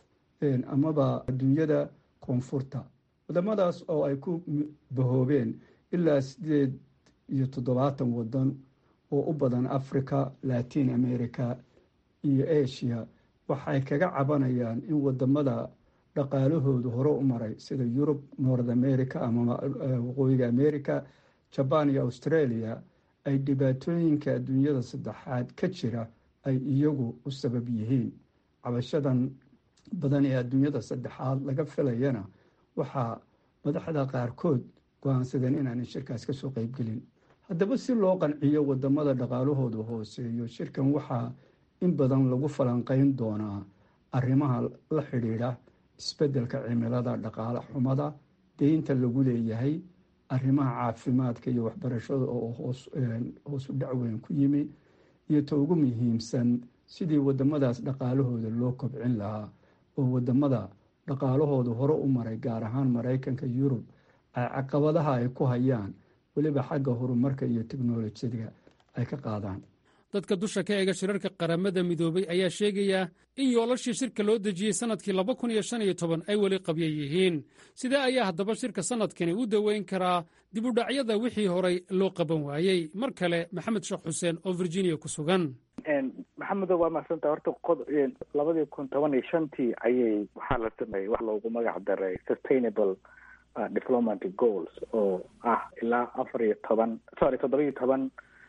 amaba adduunyada koonfurta wadamadaas oo ay ku bahoobeen ilaa sideed iyo toddobaatan wadan oo u badan africa latin america iyo asia waxay kaga cabanayaan in wadamada dhaqaalahoodu hore u maray sida yurub north america ama waqooyiga america jaban iyo australia ay dhibaatooyinka adduunyada saddexaad ka jira ay iyagu u sabab yihiin cabashadan badan ee adduunyada saddexaad laga filayana waxaa madaxda qaarkood go-aansadeen inaanay shirkaas kasoo qeybgelin haddaba si loo qanciyo wadamada dhaqaalahooda hooseeyo shirkan waxaa in badan lagu falanqeyn doonaa arrimaha la xidhiidha isbeddelka cimilada dhaqaale xumada deynta lagu leeyahay arrimaha caafimaadka iyo waxbarashada oo hoos u dhacweyn ku yimi iyo ta ugu muhiimsan sidii wadamadaas dhaqaalahooda loo kobcin lahaa oo wadamada dhaqaalahooda hore u maray gaar ahaan maraykanka yurub ay caqabadaha ay ku hayaan weliba xagga horumarka iyo teknolojiyada ay ka qaadaan dadka dusha ka eega shirarka qaramada midoobay ayaa sheegaya in yoolashii shirka loo dejiyey sannadkii laba kun iyo shan iyo toban ay weli qabya yihiin sidee ayaa haddaba shirka sannadkani u daweyn karaa dibudhacyada wixii horay loo qaban waayey mar kale maxamed sheekh xuseen oo virginia ku sugan maxamedo waa mahadsanta horta labadii kun toban iyo shantii ayay waxaa la sameeyey wax loogu magac daray sustainable diplomatic goals oo ah ilaa afar iyo toban sorry toddoba iyo toban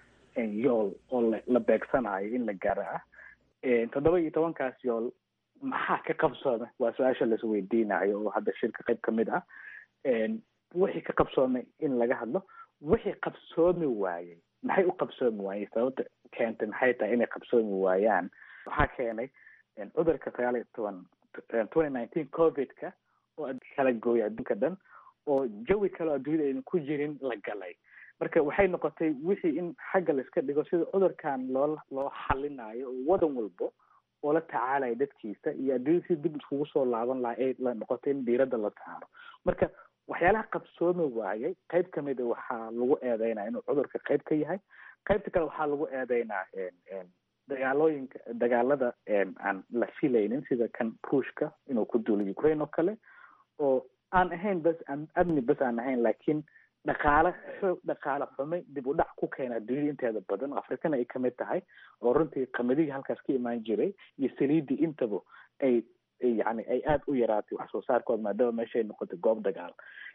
yool oo la beegsanayo in la gaaro ah toddoba iyo tobankaas yool maxaa ka qabsoomay waa su-aasha laisweydiinayo oo hadda shirka qayb ka mid ah wixii ka qabsoomay in laga hadlo wixii qabsoomi waayey maxay u qabsoomi waayey sababta keentay maxay tahay inay qabsoomi waayaan waxaa keenay cudurka sagaal iyo toban twenty nineteen covidka oo kala gooya adduunka dhan oo jawi kale oo adduunyada aynan ku jirin la galay marka waxay noqotay wixii in xagga la iska dhigo sida cudurkan loo loo xalinayo oo wadan walbo oo la tacaalaya dadkiisa iyo adduunyada si dib iskugu soo laaban laha ee la noqotay in diiradda la saaro marka waxyaalaha qabsoomi waayay qayb kamida waxaa lagu eedeynaya inuu cudurka qayb ka yahay qaybta kale waxaa lagu eedeynaa dagaalooyinka dagaalada aan la filaynin sida kan ruushka inuu ku duulo ukraine oo kale oo aan ahayn bas aan amni bas aan ahayn laakiin dhaqaale xoog dhaqaale xume dib u dhac ku keena adduunyada inteeda badan oo afrikana ay kamid tahay oo runtii qamadihii halkaas ka imaan jiray iyo saliidii intaba ay yani ay aada u yaraatay wax soo saarkooda maadaama meesha ay noqotay goob dagaal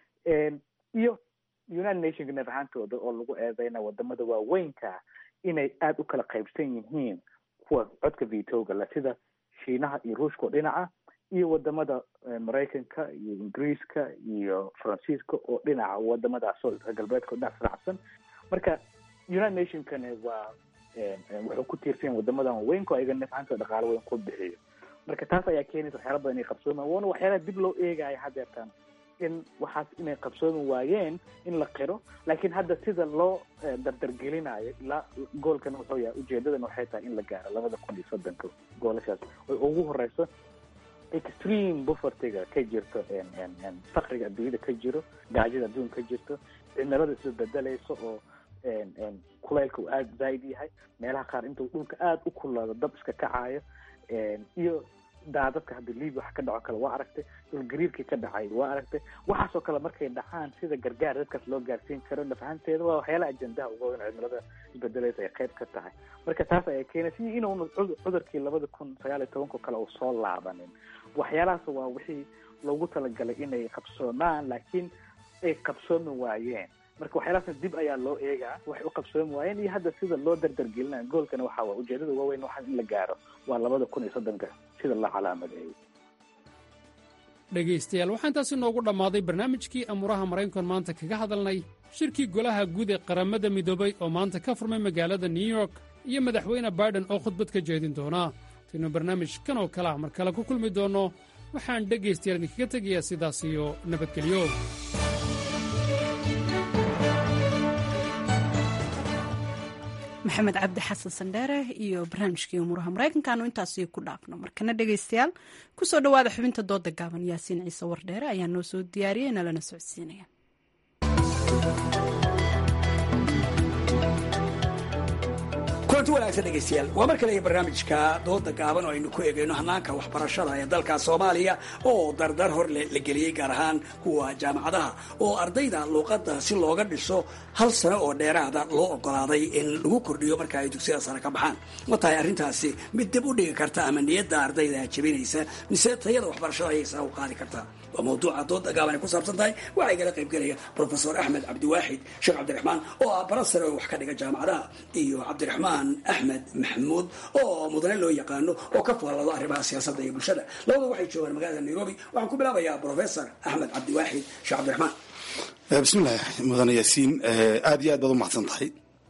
iyo united nationka neef ahaantooda oo lagu eedeyna wadamada waaweynka inay aada u kala qaybsan yihiin kuwa codka vitoga le sida shiinaha iyo ruushka oo dhinaca iyo wadamada maraykanka iyo ingiriiska iyo faransiiska oo dhinaca wadamadaas oo galbeedka oo dhinac raacsan marka united nationkana waa wuxuu ku tiirsan yahay wadamadan waaweynka oo ayaga neef ahaantooda dhaqaalo weyn ku bixiyo marka taas ayaa keenaysa waxyaala badan inay qabsoomaan waana waxyaalaha dib loo eegaya haddeertan in waxaas inay qabsoomi waayeen in la qiro laakiin hadda sida loo dardargelinayo ilaa goolkan wuxuu yahay ujeedadan waxay tahay in la gaaro labada kun iyo soddonka goolashaas oy ugu horeyso extreme bufertiga ka jirto fakriga adduunyada ka jiro gaajada adduunka ka jirto cimilada isbedelayso oo kuleylka uu aada zaaid yahay meelaha qaar intuu dhulka aada u kulaado dab iska kacayo iyo daadadka hadda libia wax ka dhaco kale waa aragtay dhulgariirkii ka dhacay waa aragtay waxaasoo kale markay dhacaan sida gargaar dadkaas loo gaarsiin karo nafahanteeda waa waxyaalaha ajendaha uga weyn cimilada isbedelaysa ay qayb ka tahay marka taas ayaa keenaysa iyo inuuna cudurkii labada kun sagaal iyo tobanko kale uu soo laabanin waxyaalahaas waa wixii loogu talagalay inay qabsoomaan laakiin ay qabsoomi waayeen marka waxyaalahaasna dib ayaa loo eegaa waxay u qabsoomi waayeen iyo hadda sida loo dardargelinaya goolkana waxaa waa ujeedada waaweyn waxaa in la gaaro waa labada kun iyo soddonka sida la calaamadeeyo dhegaystayaal waxaa intaasi noogu dhammaaday barnaamijkii amuuraha maraykankan maanta kaga hadalnay shirkii golaha guud ee qaramada midoobay oo maanta ka furmay magaalada new york iyo madaxweyne baiden oo khudbad ka jeedin doona taynu barnaamij kan oo kale ah mar kale ku kulmi doonno waxaan dhegaystayaal idinkaga tegayaa sidaas iyo nabadgelyo maxamed cabdi xasan sandheere iyo barnaamijkii umuuraha maraykankaanu intaasi ku dhaafno markana dhegaystayaal kusoo dhowaada xubinta dooda gaaban yaasiin ciise wardheere ayaa noo soo diyaariyey nalana socodsiinaya kulanti wanaagsan dhegaystayaal waa mar kale iyo barnaamijka dooda gaaban oo aynu ku eegayno hanaanka waxbarashada ee dalka soomaaliya oo dardar hor la geliyey gaar ahaan kuwa jaamacadaha oo ardayda luuqadda si looga dhiso hal sano oo dheeraada loo ogolaaday in lagu kordhiyo marka ay dugsiyada sare ka baxaan ma tahay arrintaasi mid dib u dhigi karta ama niyadda ardayda jabinaysa mise tayada waxbarashada ayay sare u qaadi kartaa waa mawduuca dooda gaaban ay ku saabsan tahay waxaa igala qaybgelaya profesor axmed cabdiwaaxid sheekh cabdiraxmaan oo ah bara sare oo wax ka dhiga jaamacadaha iyo cabdiraxmaan axmed maxamuud oo mudane loo yaqaano oo ka faallado arrimaha siyaasadda iyo bulshada labada waxay joogaan magaalada nairobi waxaan ku bilaabayaa professor axmed cabdiwaaxid sheekh cabdiraxmaan bismillahi mudane yaasiin aada iyo aad baad u mahadsan tahay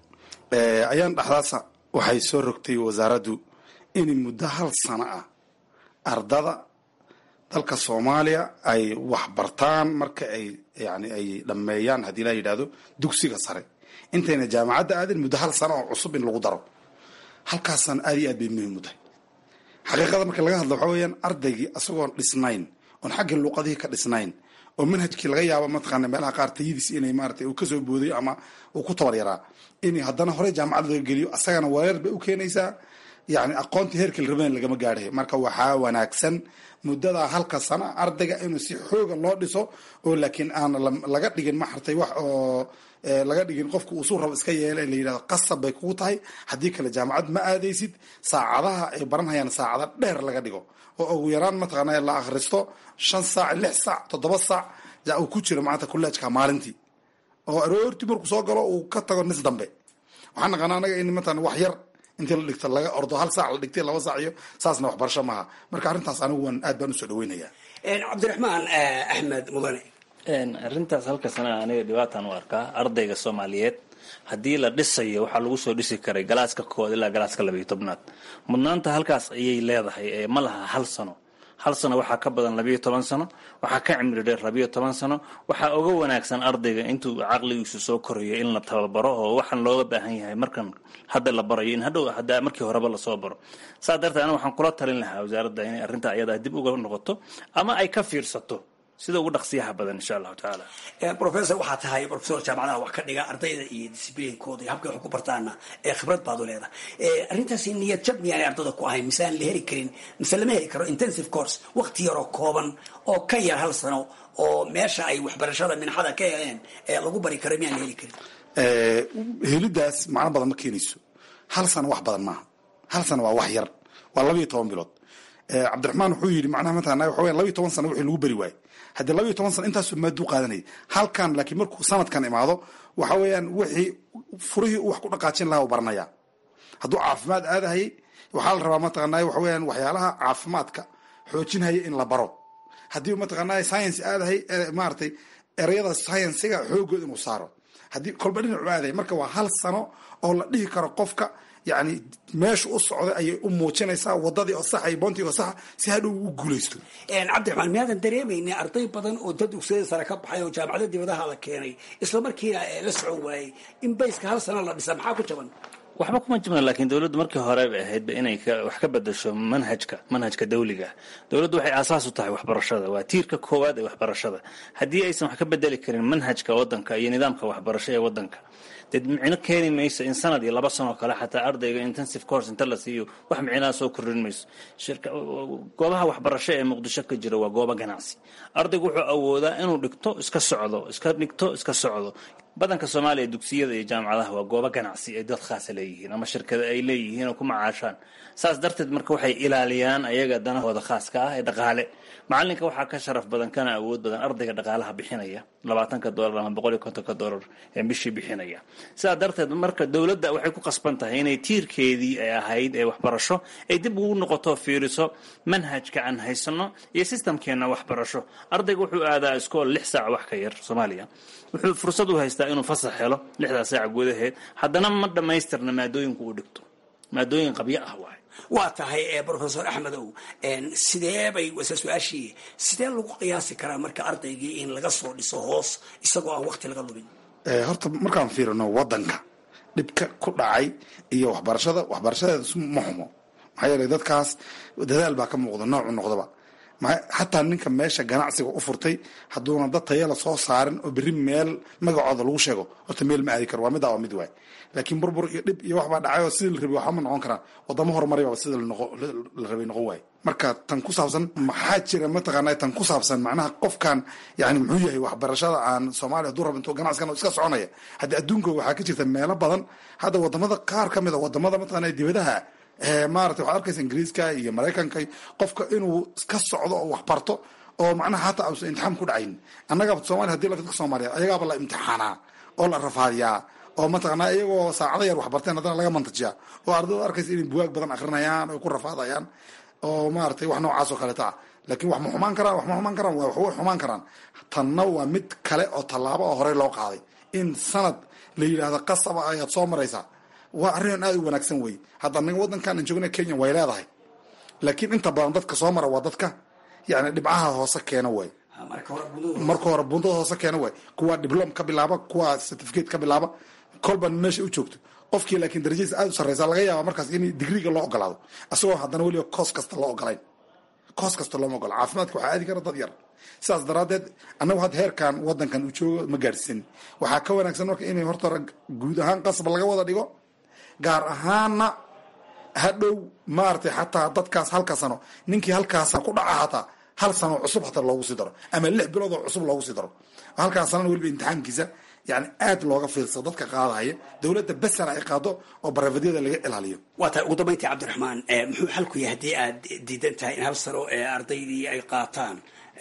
ayaan dhexdaasa waxay soo rogtay wasaaraddu in muddo hal sano ah ardada dalka soomaaliya ay waxbartaan marka ay yani ay dhammeeyaan haddii la yidhahdo dugsiga sare intayna jaamacadda aadin muddo hal sano oo cusub in lagu daro halkaasana aad iyo aad bay muhiim u tahay xaqiiqada marka laga hadlo waxaa weeyaan ardaygii isagoon dhisnayn oon xaggii luuqadihii ka dhisnayn oo manhajkii laga yaabo mataqaana meelaha qaar tayadiis inay maarata uu kasoo boodayo ama uu ku tabar yaraa in haddana horey jaamacad laga geliyo asagana wareer bay u keenaysaa yani aqoontii heerkii la rabayn lagama gaadhay marka waxaa wanaagsan muddada halka sana ardayga inuu si xooga loo dhiso oo laakiin aan laga dhigin maxartay wax oo laga dhigin qofka uu suu rabo iska yeela la yidhahdo qasab bay kugu tahay haddii kale jaamacad ma aadaysid saacadaha ay baranhayaan saacada dheer laga dhigo oo ugu yaraan mataqaana la akhristo shan saac lix saac toddoba saac uu ku jiro maanta kuleejka maalintii oo aroortii markuu soo galo uu ka tago nis dambe waxaan naqaana anaga in mataqana wax yar intii la dhigto laga ordo hal saac la dhigtay laba saac iyo saasna waxbarasho maaha marka arrintaas anigu waan aad baan usoo dhaweynayaa cabdiraxmaan axmed mudane arrintaas halka sana aniga dhibaataan u arkaa ardayga soomaaliyeed haddii la dhisayo waxaa lagu soo dhisi karay galaaska kood ilaa galaaska labayo tobnaad mudnaanta halkaas ayay leedahay ma laha hal sano hal sano waxaa ka badan labiyo toban sano waxaa ka cimri dheer labiyo toban sano waxaa uga wanaagsan ardayga intuu caqligiisu soo korayo in la tababaro oo waxaan looga baahan yahay markan hadda la barayo in hadhow hadda markii horeba lasoo baro saa darteed ana waxaan kula talin lahaa wasaaradda inay arrinta ayadaa dib uga noqoto ama ay ka fiirsato sida ugu dhaqsiyaha badan insha allahu tacaala professor waxaa tahay professor jaamacadaha wax ka dhiga ardayda iyo disciblinkooda iyo habkay wax ku bartaana ee khibrad baad u leedahay arrintaasi niyad jab miyaanay ardada ku ahayn mise aan la heli karin mise lama heli karo intensive course waqti yaroo kooban oo ka yar hal sano oo meesha ay waxbarashada minxada ka heleen ee lagu bari karo miyaan la heli karin helidaas macno badan ma keenayso hal sano wax badan maaha hal sano waa wax yar waa labayo toban bilood cabdiraxmaan wuxuu yidhi macnaha mataqana waxa weyan labayo toban sano wixii lagu beri waaye haddii labayo toban sano intaasoo maaduu qaadanayay halkan laakiin markuu sanadkan imaado waxa weeyaan wixii furihii uu wax ku dhaqaajin lahaa u baranaya hadduu caafimaad aadahayay waxaa la rabaa mataqanaa waxa weeyaan waxyaalaha caafimaadka xoojinhaya in la baro haddii mataqanaa science aadahay maaragtay ereyada sciensiga xoogood inuu saaro haddii kolba dhinacu aaday marka waa hal sano oo la dhihi karo qofka yani meesha u socday ayay u muujinaysaa wadadii oo saxa iyo boontii oo saxa si hadhow u guulaysto cabdiraxmaan miyaadan dareemaynin arday badan oo dad dugsiyada sare ka baxay oo jaamacada dibadaha la keenay isla markiina la socon waayey in bayska hal sano la dhisa maxaa ku jaban waxba kuma jibna laakiin dowladdu markii hore bay ahaydba inay wax ka bedasho manhajka manhajka dawliga dowladdu waxay aasaas u tahay waxbarashada waa tiirka koowaad ee waxbarashada haddii aysan wax ka bedeli karin manhajka wadanka iyo nidaamka waxbarasho ee wadanka dee micno keeni mayso in sanad iyo laba sanoo kale xataa ardayga intensive course inta la siiyo wax micnaha soo kordhin mayso goobaha waxbarasho ee muqdisho ka jira waa goobo ganacsi ardaygu wuxuu awoodaa inuu dhigto iska socdo iska dhigto iska socdo badanka soomaaliya dugsiyada iyo jaamacadaha waa goobo ganacsi ay dad khaasa leeyihiin ama shirkada ay leeyihiin oo ku macaashaan saas darteed marka waxay ilaaliyaan ayaga danahooda khaaska ah ee dhaqaale macalinka waxaa ka sharaf badan kana awood badan ardayga dhaqaalaha bixinaya labaatanka dolar ama boqol iyo kontonka dolar ee bishii bixinaya sidaa darteed marka dowladda waxay ku qasban tahay inay tiirkeedii ay ahayd ee waxbarasho ay dib ugu noqoto fiiriso manhajka aan haysano iyo sistamkeena waxbarasho ardayga wuxuu aadaa iskool lix saac wax ka yar soomaaliya wuxuu fursad u haystaa inuu fasax helo lixdaa saac gudaheed haddana ma dhammaystirna maadooyinku uu dhigto maadooyin qabyo ah waay waa tahay professor axmedow sidee bay wase su-aashii sidee lagu qiyaasi karaa marka ardaygii in laga soo dhiso hoos isagoo aan wakti laga lumin horta markaan fiirino wadanka dhibka ku dhacay iyo waxbarashada waxbarashadeeda ma xumo maxaa yeelay dadkaas dadaal baa ka muuqda noocu noqdaba xataa ninka meesha ganacsiga u furtay hadduuna dad tayala soo saarin oo berri meel magacooda lagu sheego horta meel ma aadi karo waa middaa waa mid waay laakiin burbur iyo dhib iyo waxbaa dhacay oo sidii la rabay waxba ma noqon karaan wadamo horumaray baa sida la rabay noqon waaye marka tan ku saabsan maxaa jira mataqaana tan ku saabsan macnaha qofkan yani muxuu yahay waxbarashada aan soomaaliya hadduu rabo intuu ganacsigan iska soconaya haddii adduunka waxaa ka jirta meelo badan hadda wadamada qaar ka mid a wadamada mataqaana dibadaha maarata waxaad arkaysa ingiriiska iyo maraykanka qofka inuu iska socdo oo wax barto oo macnaha hataa ausan imtixaan ku dhacayn annaga somalia hadi dadka soomaaliya ayagaaba la imtixaanaa oo la rafaadiyaa oo mataqanaa iyagoo saacado yar wax barteen haddana laga mantajiyaa oo ardayda arkaysa inay buwaag badan akrinayaan oo ku rafaadayaan oo maaratay wax noocaas oo kaleeta ah laakiin wax ma xumaan karaan wax ma xumaan karaan waa waxway xumaan karaan tanna waa mid kale oo tallaabo oo horey loo qaaday in sanad la yidhaahdo qasaba ayaad soo maraysaa waa arrin aada u wanaagsan wey hadda anaga wadankan aan joogna kenya way leedahay laakiin inta badan dadka soo mara waa dadka yani dhibcaha hoose keena way marka hore bundada hoose keena way kuwa diblom ka bilaaba kuwa certificate ka bilaaba kolba meesha u joogto qofkii laakiin darajadiisa aada u sarreysa laga yaaba markaas in digriga loo ogolaado isagoo haddana weliba koos kasta loo ogolayn koos kasta looma ogola caafimaadka waxaa aadi kara dad yar sidaas daraaddeed annagu hadda heerkan wadankan uu joogo ma gaadhsiin waxaa ka wanaagsan marka inay horta guud ahaan qasab laga wada dhigo gaar ahaana hadhow maaratay xataa dadkaas halka sano ninkii halkaas ku dhaca hataa hal sano cusub hataa loogu sii daro ama lix bilood oo cusub loogu sii daro halkaas sanana weliba imtixaankiisa yani aad looga fiirsado dadka qaadahaya dowladda besana ay qaado oo barafedyada laga ilaaliyo waa tahay ugu dambayntii cabdiraxmaan muxuu xalku yahay haddii aad diidan tahay in hal sano ee ardaydii ay qaataan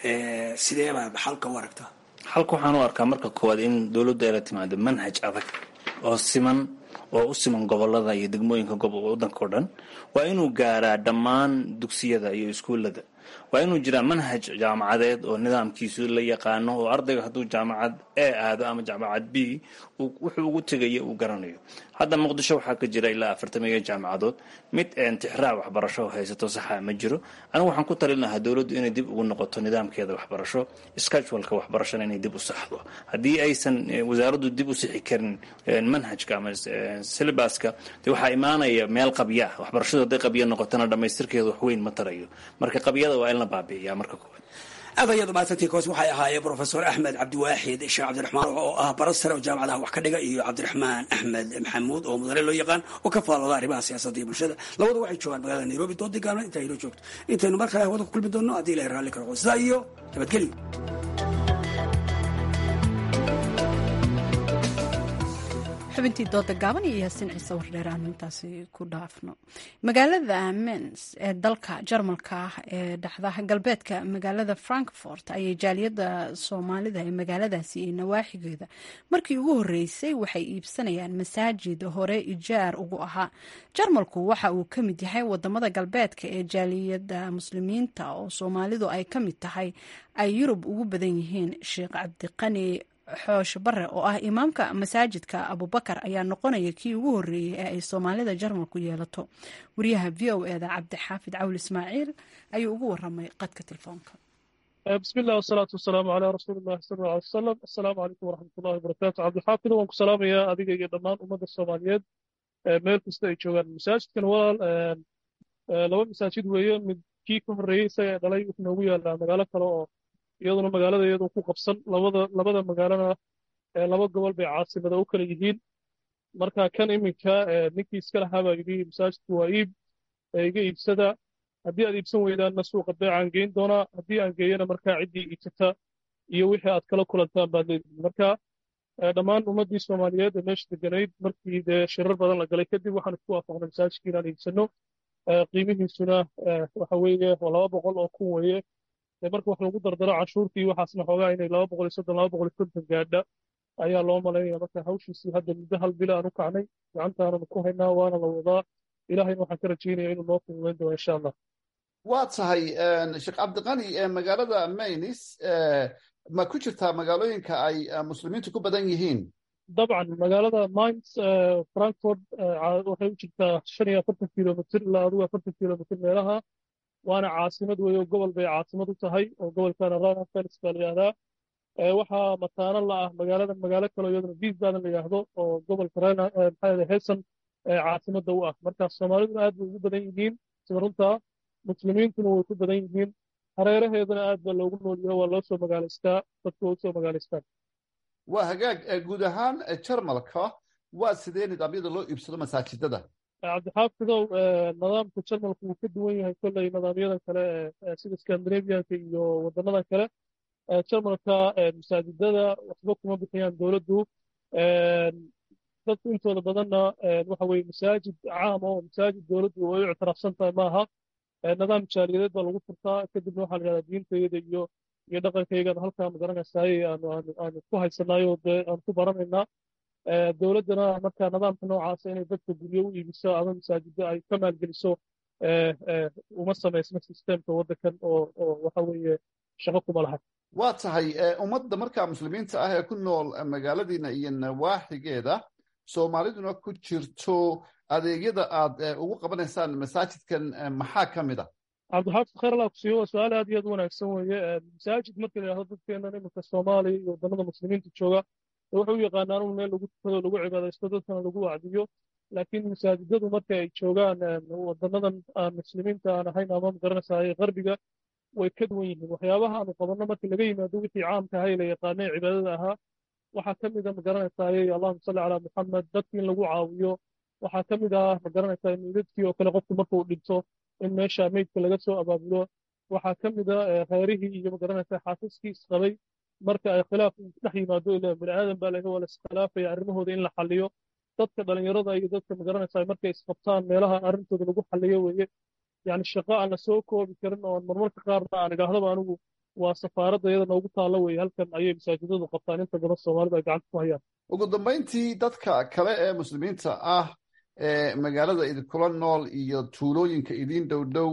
sidee baad xalka u aragtaa xalka waxaan u arkaa marka koowaad in dowladdu ay la timaado manhaj adag oo siman oo u siman gobolada iyo degmooyinka wadanka o dhan waa inuu gaaraa dhammaan dugsiyada iyo iskuullada waa inuu jiraa manhaj jaamacadeed oo nidaamkiisu la yaqaano oo ardayga hadduu jaamacad e aado ama jaamacad b wuxuu ugu tegaya uu garanayo hadda muqdisho waxaa ka jira ilaa afartamiyo jaamacadood mid tixraac waxbarasho haysato saxa ma jiro anigu waxaan ku talin lahaa dowladdu inay dib ugu noqoto nidaamkeeda waxbarasho scheduleka waxbarashana inay dib u saxdo haddii aysan wasaaraddu dib u sixi karin manhajka ama syllabaska de waxaa imaanaya meel qabya waxbarashadu hadday qabya noqotona dhammaystirkeeda waxweyn ma tarayo marka qabyada waa in la baabi'iyaa marka koowaad aad ayaad umahadsantii koos waxay ahaayeen profesor axmed cabdiwaaxid sheekh cabdiraxmaan oo ah bara sare oo jaamacadaha wax ka dhiga iyo cabdiraxmaan axmed maxamuud oo mudane loo yaqaan oo ka faalooda arrimaha siyaasadda iyo bulshada labadu waxay joogaan magaalada nairobi doodii gaabna intaa inoo joogto intaynu mar kale hawada ku kulmi doonno haddii ilahay raalli ka noqdo sidaa iyo nabadgelyo xubintii dooda gaaban iyo yaasiin ciise wardheer aanu intaasi ku dhaafno magaalada mens ee dalka jarmalka ah ee dhexda galbeedka magaalada frankfort ayay jaaliyadda soomaalida ee magaaladaasi iyo nawaaxigeeda markii ugu horeysay waxay iibsanayaan masaajid hore ijaar ugu ahaa jarmalku waxa uu ka mid yahay wadamada galbeedka ee jaaliyadda muslimiinta oo soomaalidu ay ka mid tahay ay yurub ugu badan yihiin sheekh cabdiqani xoosh bare oo ah imaamka masaajidka abubakar ayaa noqonaya kii ugu horeeyey ee ay soomaalida jarmalku yeelato wariyaha v o eda cabdixaafid cawl ismaaciil ayuu ugu waramay qadka telefoonka bismi illah wasalaatu wasalaamu calaa rasuuli illahi sal alla alay wasalam assalaamu calaykum waraxmat ullahi wabarakaatu cabdixaafid waan ku salaamayaa adiga iyo dhammaan ummadda soomaaliyeed meel kasta ay joogaan masaajidkan walaal laba masaajid weeye mid kii ka horreeyey isaga ee dhalay wuxuu noogu yaalaa magaalo kale oo iyaduna magaalada iyadu ku qabsan labada labada magaalana laba gobol bay caasimada u kala yihiin marka kan iminka ninkii iska lahaa baa yidhi masaajidku waa iib iga iibsada haddii aad iibsan weydaanna suuqa beecaan geyn doonaa haddii aan geeyana markaa ciddii iibsata iyo wixii aad kala kulantaan baad leedihin marka dhammaan ummaddii soomaaliyeed ee meesha deganayd markii dee shirar badan la galay kadib waxaan isku waafaqnay masaajidka inaan iibsano qiimihiisuna waxa weeye waa laba boqol oo kun weeye marka wax lagu dardaro canshuurtii waxaasna xoogaa inay laba boqol iyo soddon laba boqol iyo konton gaadha ayaa loo malaynaya marka hawshiisii hadda muddo hal bila aan u kacnay gacantaananu ku haynaa waana la wadaa ilahayna waxaan ka rajaynaya inuu noo fududayn doono insha allah waa tahay sheekh cabdiqani magaalada maynis ma ku jirtaa magaalooyinka ay muslimiintu ku badan yihiin dabcan magaalada mines frankfort waxay u jirtaa shan iyo afartan kilomitr ilaa adigu afartan kilomitr meelaha waana caasimad weeye oo gobol bay caasimad u tahay oo gobolkana rheinland-pfalz baa la yidhahdaa waxaa mataano la ah magaalada magaalo kaloo iyaduna wiesbaden la yidhaahdo oo gobolka maxaa hessen caasimadda u ah marka soomaaliduna aad bay ugu badan yihiin sida runtaa muslimiintuna way ku badan yihiin hareeraheedana aad baa loogu noolyaho waa loo soo magaalaystaa dadku waa usoo magaalaystaan waa hagaag guud ahaan jarmalka waa sidee nidaamyada loo iibsado masaajidada cabdixaafidow nidaamka jarmalku wuu ka duwan yahay kolley nidaamyadan kale sida scandinavianka iyo wadanadan kale jarmalka masaajidada waxba kuma bixiyaan dowladdu dadku intooda badanna waxa weye masaajid caam oo masaajid dowladdu ay u ictiraafsan tahay maaha nidaam jaaliyadeed baa lagu furtaa kadibna waxaa la yidhahdaa diintayada iyo iyo dhaqankaygana halkaa magaranaysaay aanu aanu aanu ku haysanayo dee aan ku baranaynaa dowladdana marka nidaamka noocaasa inay dadka guryo u iibiso ama masaajiddo ay ka maalgeliso uma samaysno sistemka waddankan oo oo waxa weeye shaqo kuma laha waa tahay ummadda markaa muslimiinta ah ee ku nool magaaladiina iyo nawaaxigeeda soomaaliduna ku jirto adeegyada aad ugu qabanaysaan masaajidkan maxaa ka mid a cabdixaafid khayr allah kusiiyo waa su-aal aad iyo aad u wanaagsan weeye masaajid marka la yidhahdo dadkeennan iminka soomaaliya iyo wadannada muslimiinta jooga waxay u yaqaanaan un meel lagu tukado lagu cibaadaysto dadkana lagu wacdiyo laakiin masaajidadu marka ay joogaan wadanadan aan muslimiinta aan ahayn ama magaranaysaay qarbiga way ka duwan yihiin waxyaabaha aanu qabanno marka laga yimaado wixii caamka ahay la yaqaanay cibaadada ahaa waxaa ka mid a magaranaysaay allahuma salli calaa muxamed dadki in lagu caawiyo waxaa ka mid ah magaranaysaa meydadkii oo kale qofku marka uu dhinto in meesha meydka laga soo abaabulo waxaa ka mid a reerihii iyo magaranaysaa xaasaskii isqabay marka ay khilaaf dhex yimaado ila bini aadan baa laga waa la iskhilaafaya arrimahooda in la xalliyo dadka dhalinyarada iyo dadka magaranaysaa markay isqabtaan meelaha arrintooda lagu xalliyo weeye yani shaqo aan la soo koobi karin oo marmarka qaarna aan idhaahdaba anigu waa safaaradda iyada noogu taalla weeye halkan ayay masaajidadu qabtaan inta badan soomaalida ay gacanta ku hayaan ugu dambayntii dadka kale ee muslimiinta ah ee magaalada idinkula nool iyo tuulooyinka idiin dhow dhow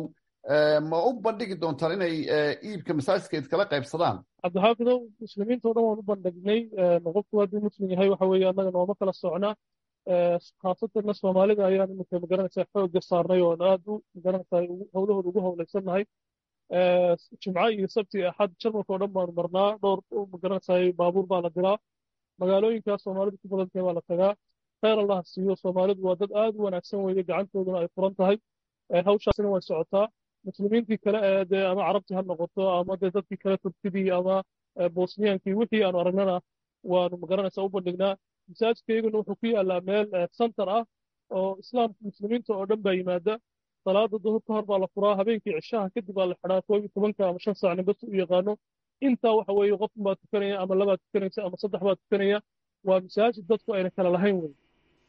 ma u bandhigi doontaan inay iibka masaajidka idkala qaybsadaan cabdixaafidow muslimiinta o dhan waan u bandhignay qofku hadduu muslim yahay waxa weeye annaga nooma kala socna khaasatanna soomaalida ayaan iminka magaranaysaa xoogga saarnay oon aad u magaranaysaa howlahooda ugu howlaysannahay jimco iyo sabti axad jarmalka oo dhan baanu marnaa dhowr magaranaysaa baabuur baa la diraa magaalooyinkaas soomaalidu ku badan tahay baa la tagaa khayr allah siiyo soomaalidu waa dad aad u wanaagsan weeye gacantooduna ay furan tahay hawshaasina way socotaa muslimiintii kale ee dee ama carabtii ha noqoto ama dee dadkii kale turkidii ama bosniyaankii wixii aanu aragnana waanu magaranaysaa u bandhignaa masaajidkayguna wuxuu ku yaallaa meel center ah oo islaamka muslimiinta oo dhan baa yimaada salaada duhur ka hor baa la furaa habeenkii cishaha kadib baa la xidhaa koob iyo tobanka ama shan saac ninbas u yaqaano intaa waxa weeye qofun baa tukanaya ama labaa tukanaysa ama saddex baa tukanaya waa masaajid dadku ayna kala lahayn wey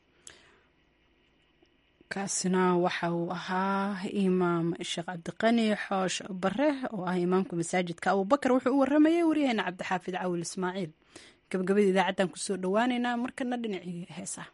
kaasina waxa uu ahaa imaam sheekh cabdiqani xoosh bare oo ah imaamka masaajidka abubakar wuxuu u waramayay waryaheena cabdixaafid cawil ismaaciil gabagabada idaacaddan kusoo dhowaaneynaa markana dhinacii heesaha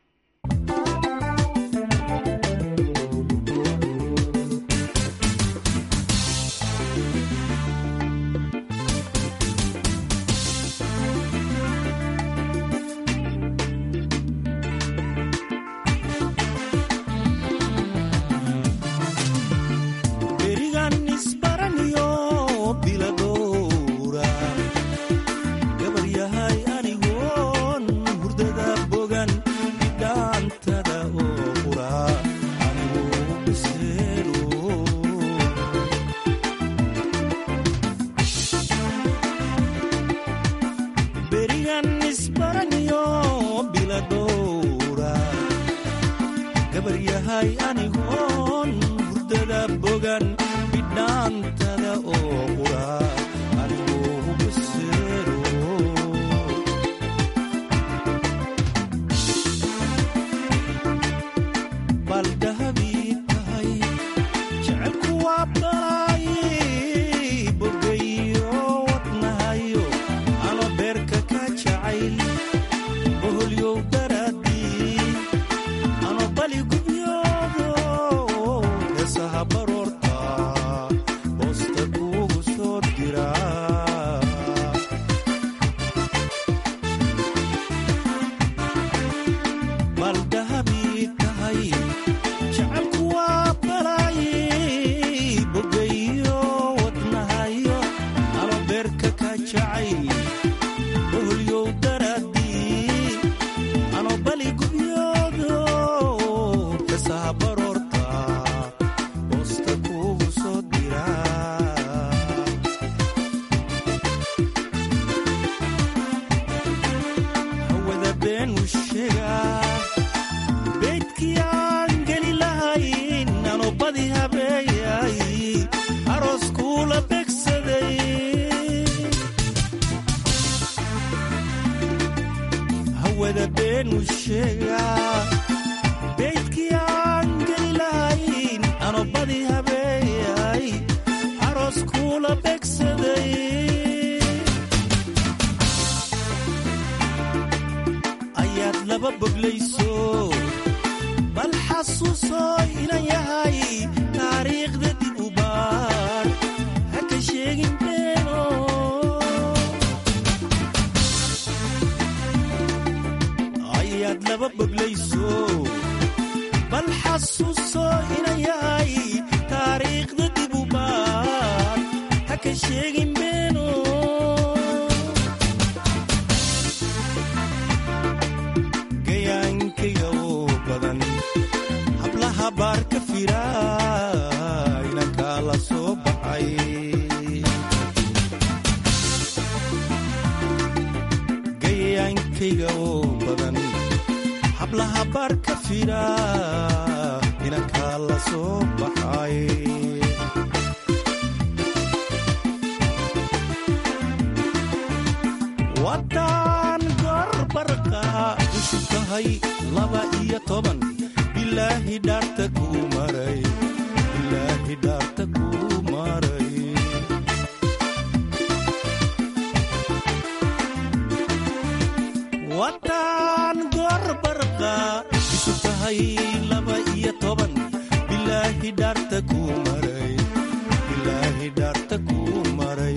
ilaahay dhaarta kuu maray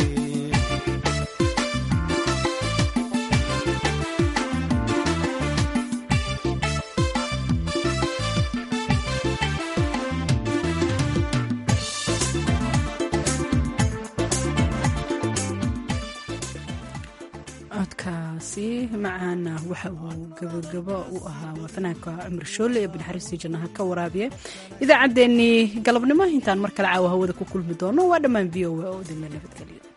codkaasi macaana waxa uu gabagabo u ahaa waa fanaanka cumar shoole ee binaxariistii jannaha ka waraabiya idaacaddeenii galabnimo intaan mar kale caawa hawada ku kulmi doono waa dhammaan v o a oo idinla nabadgeliyo